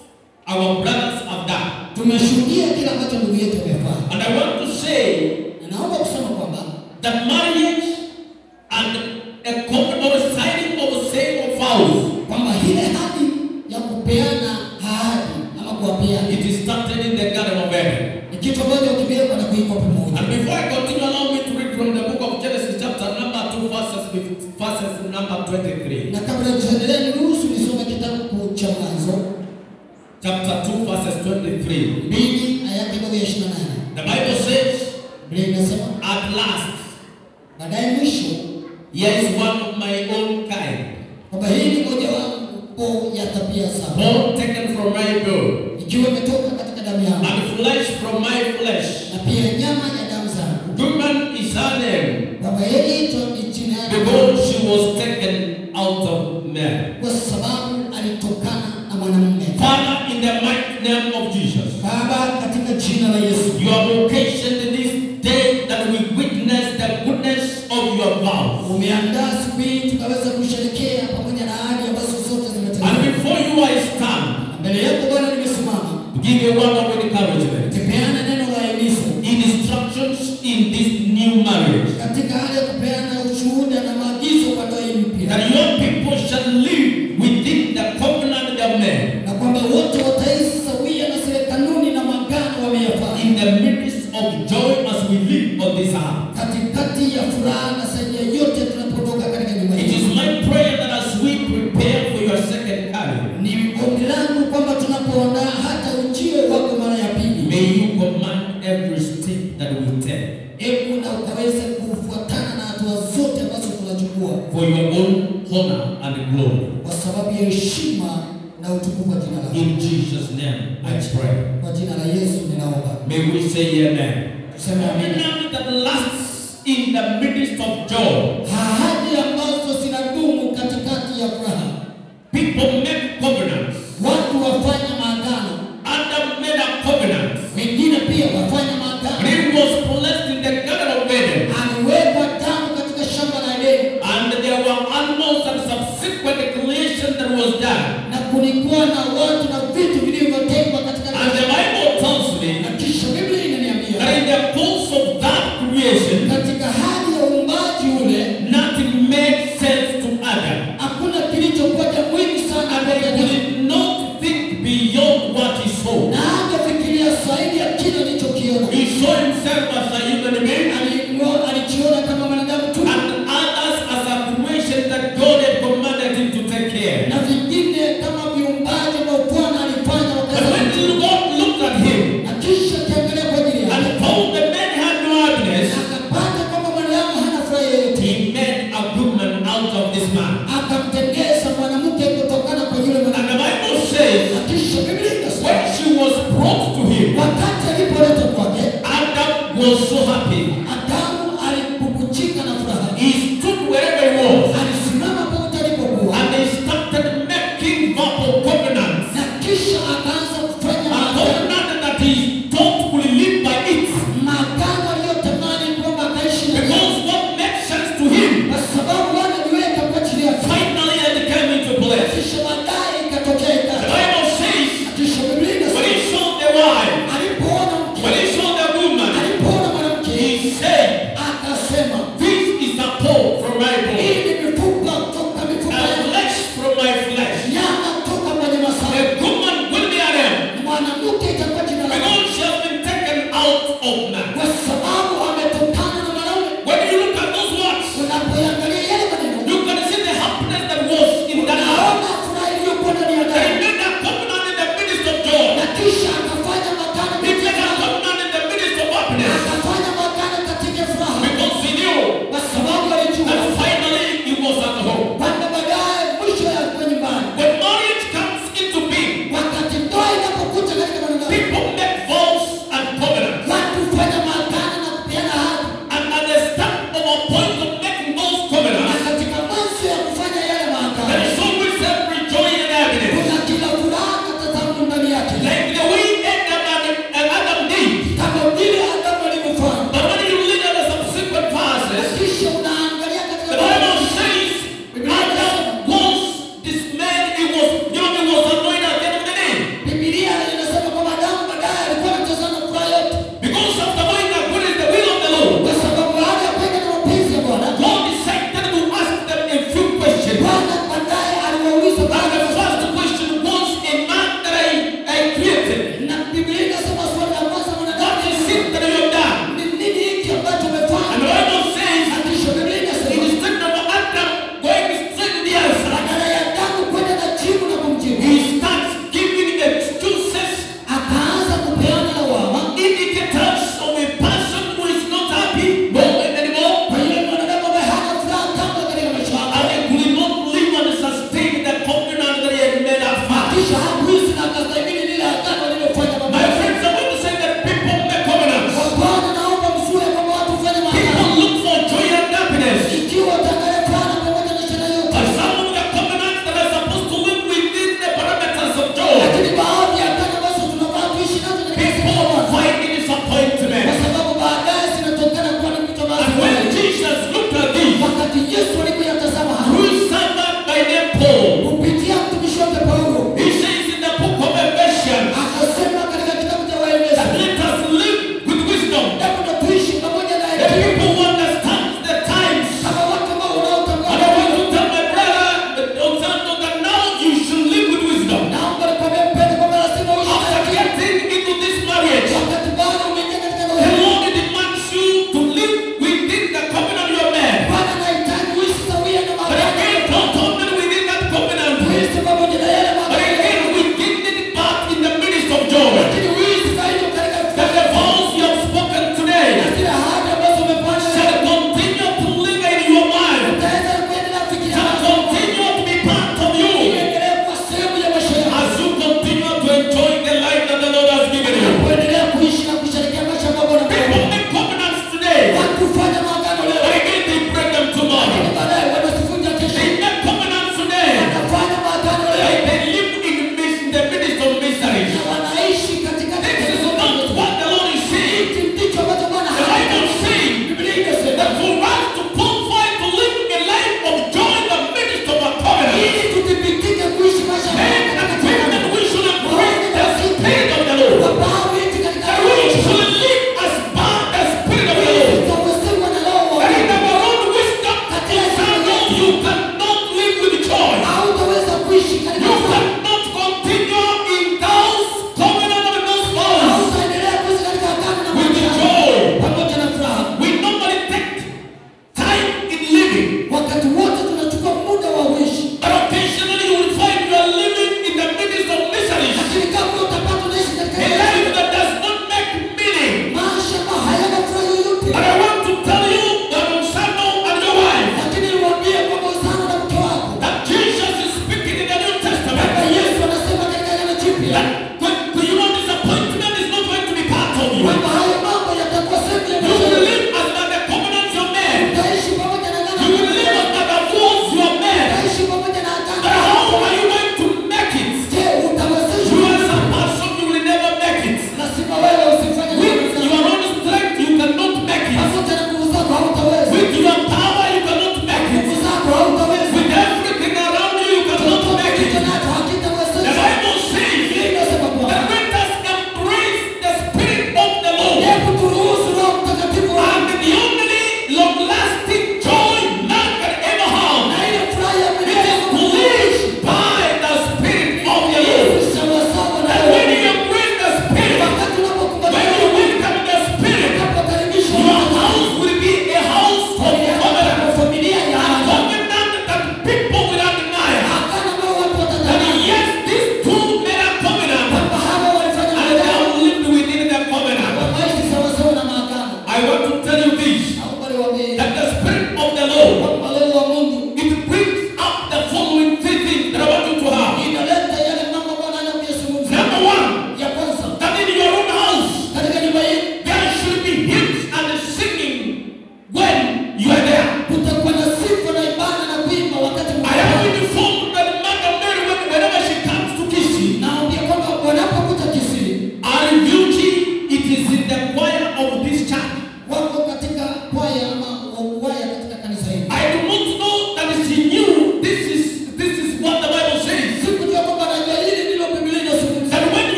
our brothers have done. Tumeshuhudia kile ambacho ndugu yetu amefanya, And I want to say na naomba kusema kwamba that marriage and a covenant or signing of sale of vows, kwamba ile hadi ya kupeana ahadi ama kuwapeana it is started in the Garden of Eden. ni kitu ambacho kimewekwa na kuikwa pamoja. And before I continue, allow me to read from the book of Genesis, chapter number 2, verses, 15 verses number 23. Na kabla tuendelee, niruhusu nisome kitabu cha Mwanzo Chapter 2, verses 23. mbili aya yake ndogo ya 28. The Bible says, Biblia inasema At last, baadaye mwisho here is one of my own kind, kwamba hii ni mojawapo ya tabia zangu bone taken from my bone, ikiwa imetoka katika damu yangu and flesh from my flesh. na pia nyama ya damu zangu, Woman is her name, kwamba yeye ito ni jina yake because she was taken out of man. kwa sababu alitokana na mwanamume. Father, in the mighty name of Jesus, Baba, katika jina la Yesu, you have occasioned this day that we witness the goodness of your vows. umeandaa siku hii tukaweza kusherekea pamoja na ahadi ambazo zote And zimetekelezwa. before you I stand, Mbele yako Bwana nimesimama to give you one of encouragement, tupeana neno la himizo instructions in this new marriage. katika hali ya kupeana ushuhuda na maagizo kwa ndoa hii mpya, that your people shall live within the covenant of men na kwamba wote wataishi sawia na zile kanuni na maagano wameyafanya in the midst of joy as we live on this earth. katikati ya furaha na saidia yote tunapotoka katika nyumba It is hii. my prayer that as we prepare for your second coming, Ni ombi langu kwamba tunapoandaa hata ujio wako mara ya pili, may you command every step that we take hebu na ukaweze kufuatana na hatua zote ambazo tunachukua for your own honor and glory. kwa sababu ya heshima na utukufu wa jina lako. In Jesus' name, I pray. Kwa jina la Yesu ninaomba, May we say amen. tuseme amina. Covenant that lasts in the midst of joy. Ahadi ambazo zinadumu katikati ya furaha, People make covenants. watu wafanya maagano, Adam made a covenant. wengine pia wafanya maagano. He was blessed in the Garden of Eden. Aliwekwa damu katika shamba la Edeni And there were animals and subsequent creation that was done. na kulikuwa na watu na vitu vilivyotengwa katika And the Bible tells me na kisha Biblia inaniambia that in the course of that creation, katika hali ya uumbaji ule nothing made sense to Adam. hakuna kilichokuwa cha muhimu sana And kwa he Adamu. did not think beyond what he saw. na angefikiria zaidi ya kile alichokiona. He saw himself as a human being Alimwo- Alijiona kama mwanadamu tu, and others as a creation that God had commanded him to take care. na vingine kama viumbaji ambao Bwana alifanya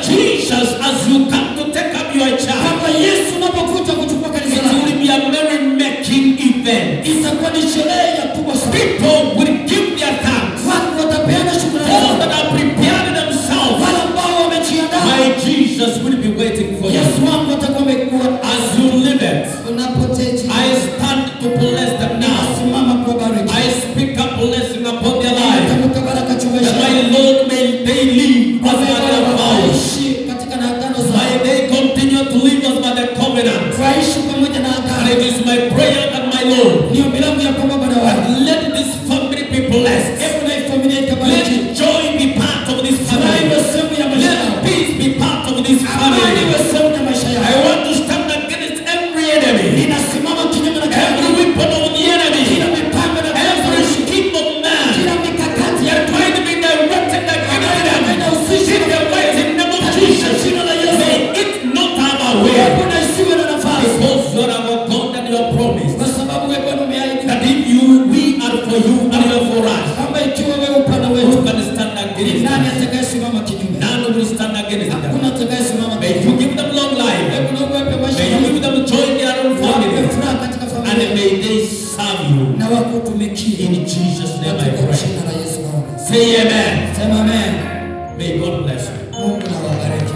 Jesus, as you come to take up your child, kwamba Yesu unapokuja kuchukua kanisa it lako will be a merry making event. itakuwa ni sherehe ya kubwa sana. People will give their thanks. Watu watapeana shukrani All zao. that are prepared themselves, Wale ambao wamejiandaa, my Jesus will be waiting for you. Yesu wangu atakuwa amekuwa. As you live it, Unapoteji I stand to bless them now. simama kuwabariki. I speak a blessing upon their life. Tamka baraka juu ya That maisha my yao. Lord may they live as by their vows. Waishi katika na agano May zao. they continue to live as by the covenant. Waishi pamoja na And agano. it is my prayer and my Lord. Ni ombi langu ya kwamba Bwana that wangu, Let this family be blessed. hebu na hii familia ikabariki. Let joy be part of this Furaha family. iwe sehemu ya maisha Let yao. peace be part of this Amani family. iwe sehemu ya maisha I yao. want to stand against every enemy. Ninasimama kinyume na kila Every weapon of the enemy. kila mipango na kila Every ushawishi, scheme of man. kila mikakati They ya are trying to be directed against them. inahusisha In the mighty name of katika Jesus. jina la Yesu. May it not have a way. Hebu na isiwe na nafasi, Because you are our God and you are promised. kwa sababu wewe Bwana umeahidi That if you, we are for you and you are for us. kwamba ikiwa wewe upande Who wetu, can stand ni against nani us? atakayesimama kinyume? None will stand against them. Hakuna atakayesimama May kinyume. you give them long life. Hebu na uwape maisha May you mazuri. give them joy in their own Wape family. furaha katika And familia may they serve you. na wakutumikie In Jesus' name I katika pray. jina la Yesu naomba. Say amen. Sema amen. May God bless you. Mungu na wabariki.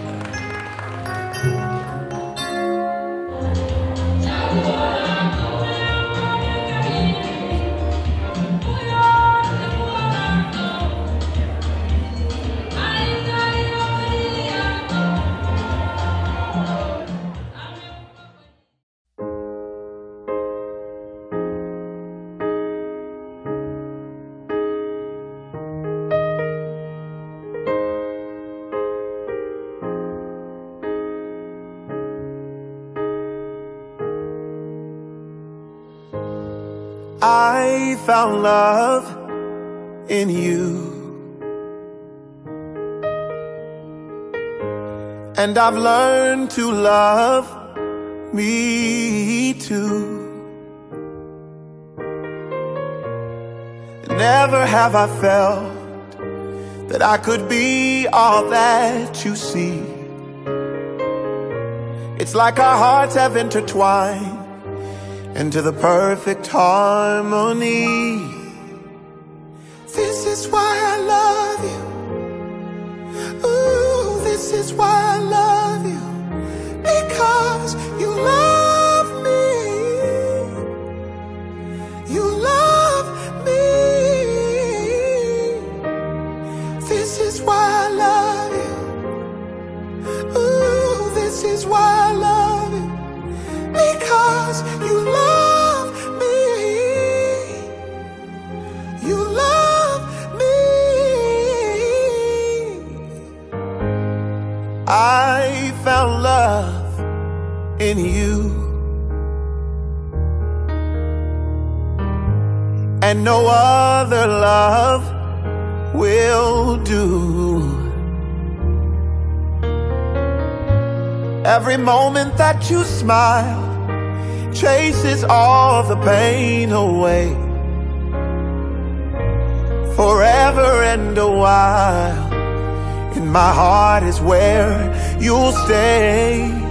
I found love in you. And I've learned to love me too. Never have I felt that I could be all that you see. It's like our hearts have intertwined into the perfect harmony. This is why I love you. Ooh, this is why I love you. Because you love me. You love me. This is why I love you. Ooh, this is why I love you because you love me. You love me. I found love in you. And no other love will do. Every moment that you smile chases all the pain away. Forever and a while, in my heart is where you'll stay.